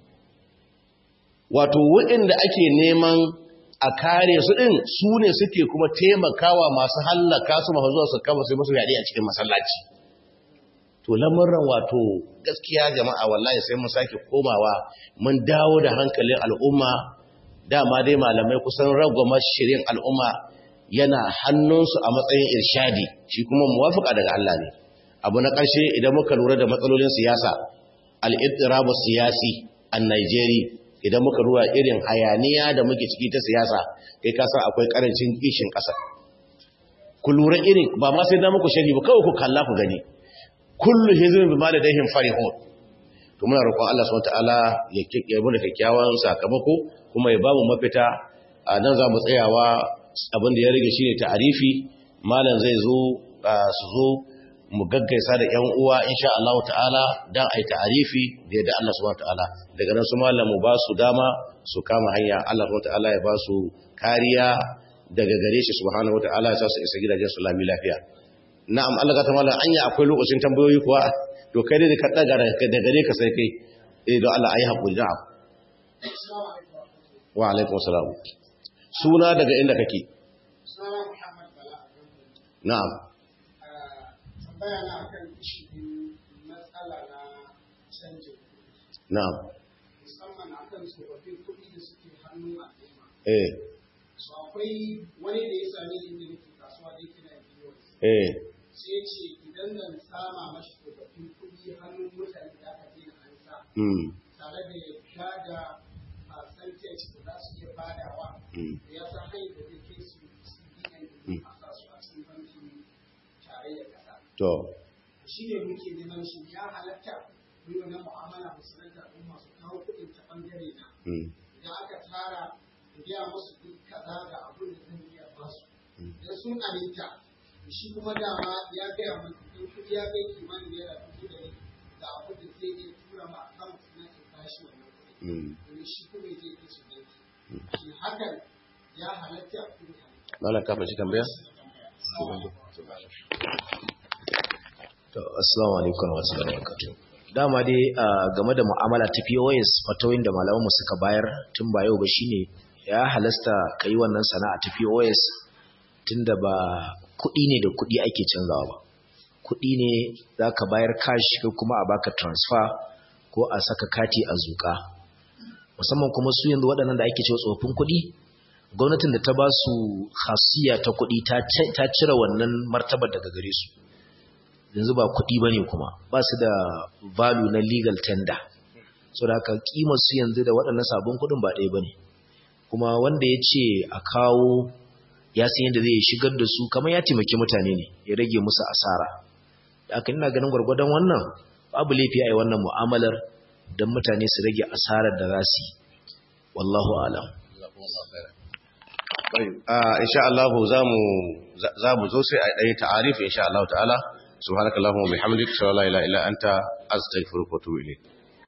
wato waɗanda ake neman a kare su ɗin su ne suke kuma taimakawa masu hallaka su masu zuwa su kama sai masu yaɗi a cikin masallaci to lamuran wato gaskiya jama'a wallahi sai mun sake komawa mun dawo da hankalin al'umma dama dai malamai kusan ragwama shirin al'umma yana hannunsu a matsayin irshadi shi kuma muwafaka daga Allah ne abu na ƙarshe idan muka lura da matsalolin siyasa al-ittirabu siyasi a Nigeria idan muka lura irin hayaniya da muke ciki ta siyasa kai ka san akwai karancin kishin ƙasa ku lura irin ba ma sai da muku shari ba kawai ku kalla ku gani kullu hizbin bima ladayhim farihun to muna roƙon Allah subhanahu wataala ya kike mu da kyakkyawan sakamako kuma ya ba mu mafita a nan za mu tsayawa abin da ya rage shine ta'arifi malam zai zo su zo mu gaggaisa da ƴan uwa insha Allah ta'ala dan ai ta'arifi da yadda Allah subhanahu wataala daga nan su malam mu ba su dama su kama hanya Allah subhanahu wataala ya ba su kariya daga gare shi subhanahu wataala ya sa su isa gidajen su lami lafiya na'am Allah ka tamala anya akwai lokacin tambayoyi kuwa to kai dai ka daga da gare ka sai kai eh don Allah ayi hakuri na'am wa alaikum assalam suna daga inda kake Suna Muhammad Bala. na'am Tambaya na akan cikin matsala na canjin kuɗi, na'am musamman akan tsofaffin kuɗi da suke hannun al'umma. eh So akwai wani da ya sami inda nake kasuwa da yake na biyo. eh Sai ya ce idan zan sama mashi tsofaffin kuɗi hannun mutane da aka daina an sa mm tare da yadda da percentage da za su iya badawa mm da ya san hanyar da zai kai su CBN a sa su a cikin bankin tarayyar ƙasa. to shi ne muke neman shi ya halatta mu yi wannan mu'amala mu sanar da al'umma su kawo kuɗin ta ɓangare na mm idan aka tara in gaya musu duk kaza da abin da zan iya ba su Mm. idan sun aminta shi kuma dama ya gaya min in kuɗi ya kai kimanin naira dubu ɗari da abin da zai iya tura ma account na in tashi wannan kuɗi mm domin shi kuma zai kai su banki shi hakan ya halatta a kuma malam ka fashi tambaya To, assalamu alaikum wa rahmatullahi wa barakatuh. Dama dai ah, game da mu'amala ta POS fatoyin da malaman mu suka bayar tun ba yau ba shine ya halasta kai wannan sana'a ta POS tunda ba kuɗi ne da kuɗi ake canzawa ba. Kuɗi ne zaka bayar cash ko kuma a baka transfer ko a saka kati a zuka. Musamman kuma su yanzu waɗannan da ake cewa tsofaffin kuɗi gwamnatin da ta ba su khasiyya ta kuɗi ta ce- ta cire wannan martabar daga gare su. yanzu ba kuɗi ba ne kuma ba su da value na legal tender so da haka su yanzu da waɗannan sabon kuɗin ba ɗaya ba ne kuma wanda ya ce a kawo ya san yadda zai shigar da su kamar ya taimaki mutane ne ya rage musu asara da aka ina ganin gwargwadon wannan babu laifi a yi wannan mu'amalar don mutane su rage asarar da za su yi wallahu alam Ah, insha Allah zamu zamu zo sai a dai ta'arif insha Allah ta'ala subhanakallahumma wa bihamdika la ilaha illa anta astaghfiruka wa atubu ilayk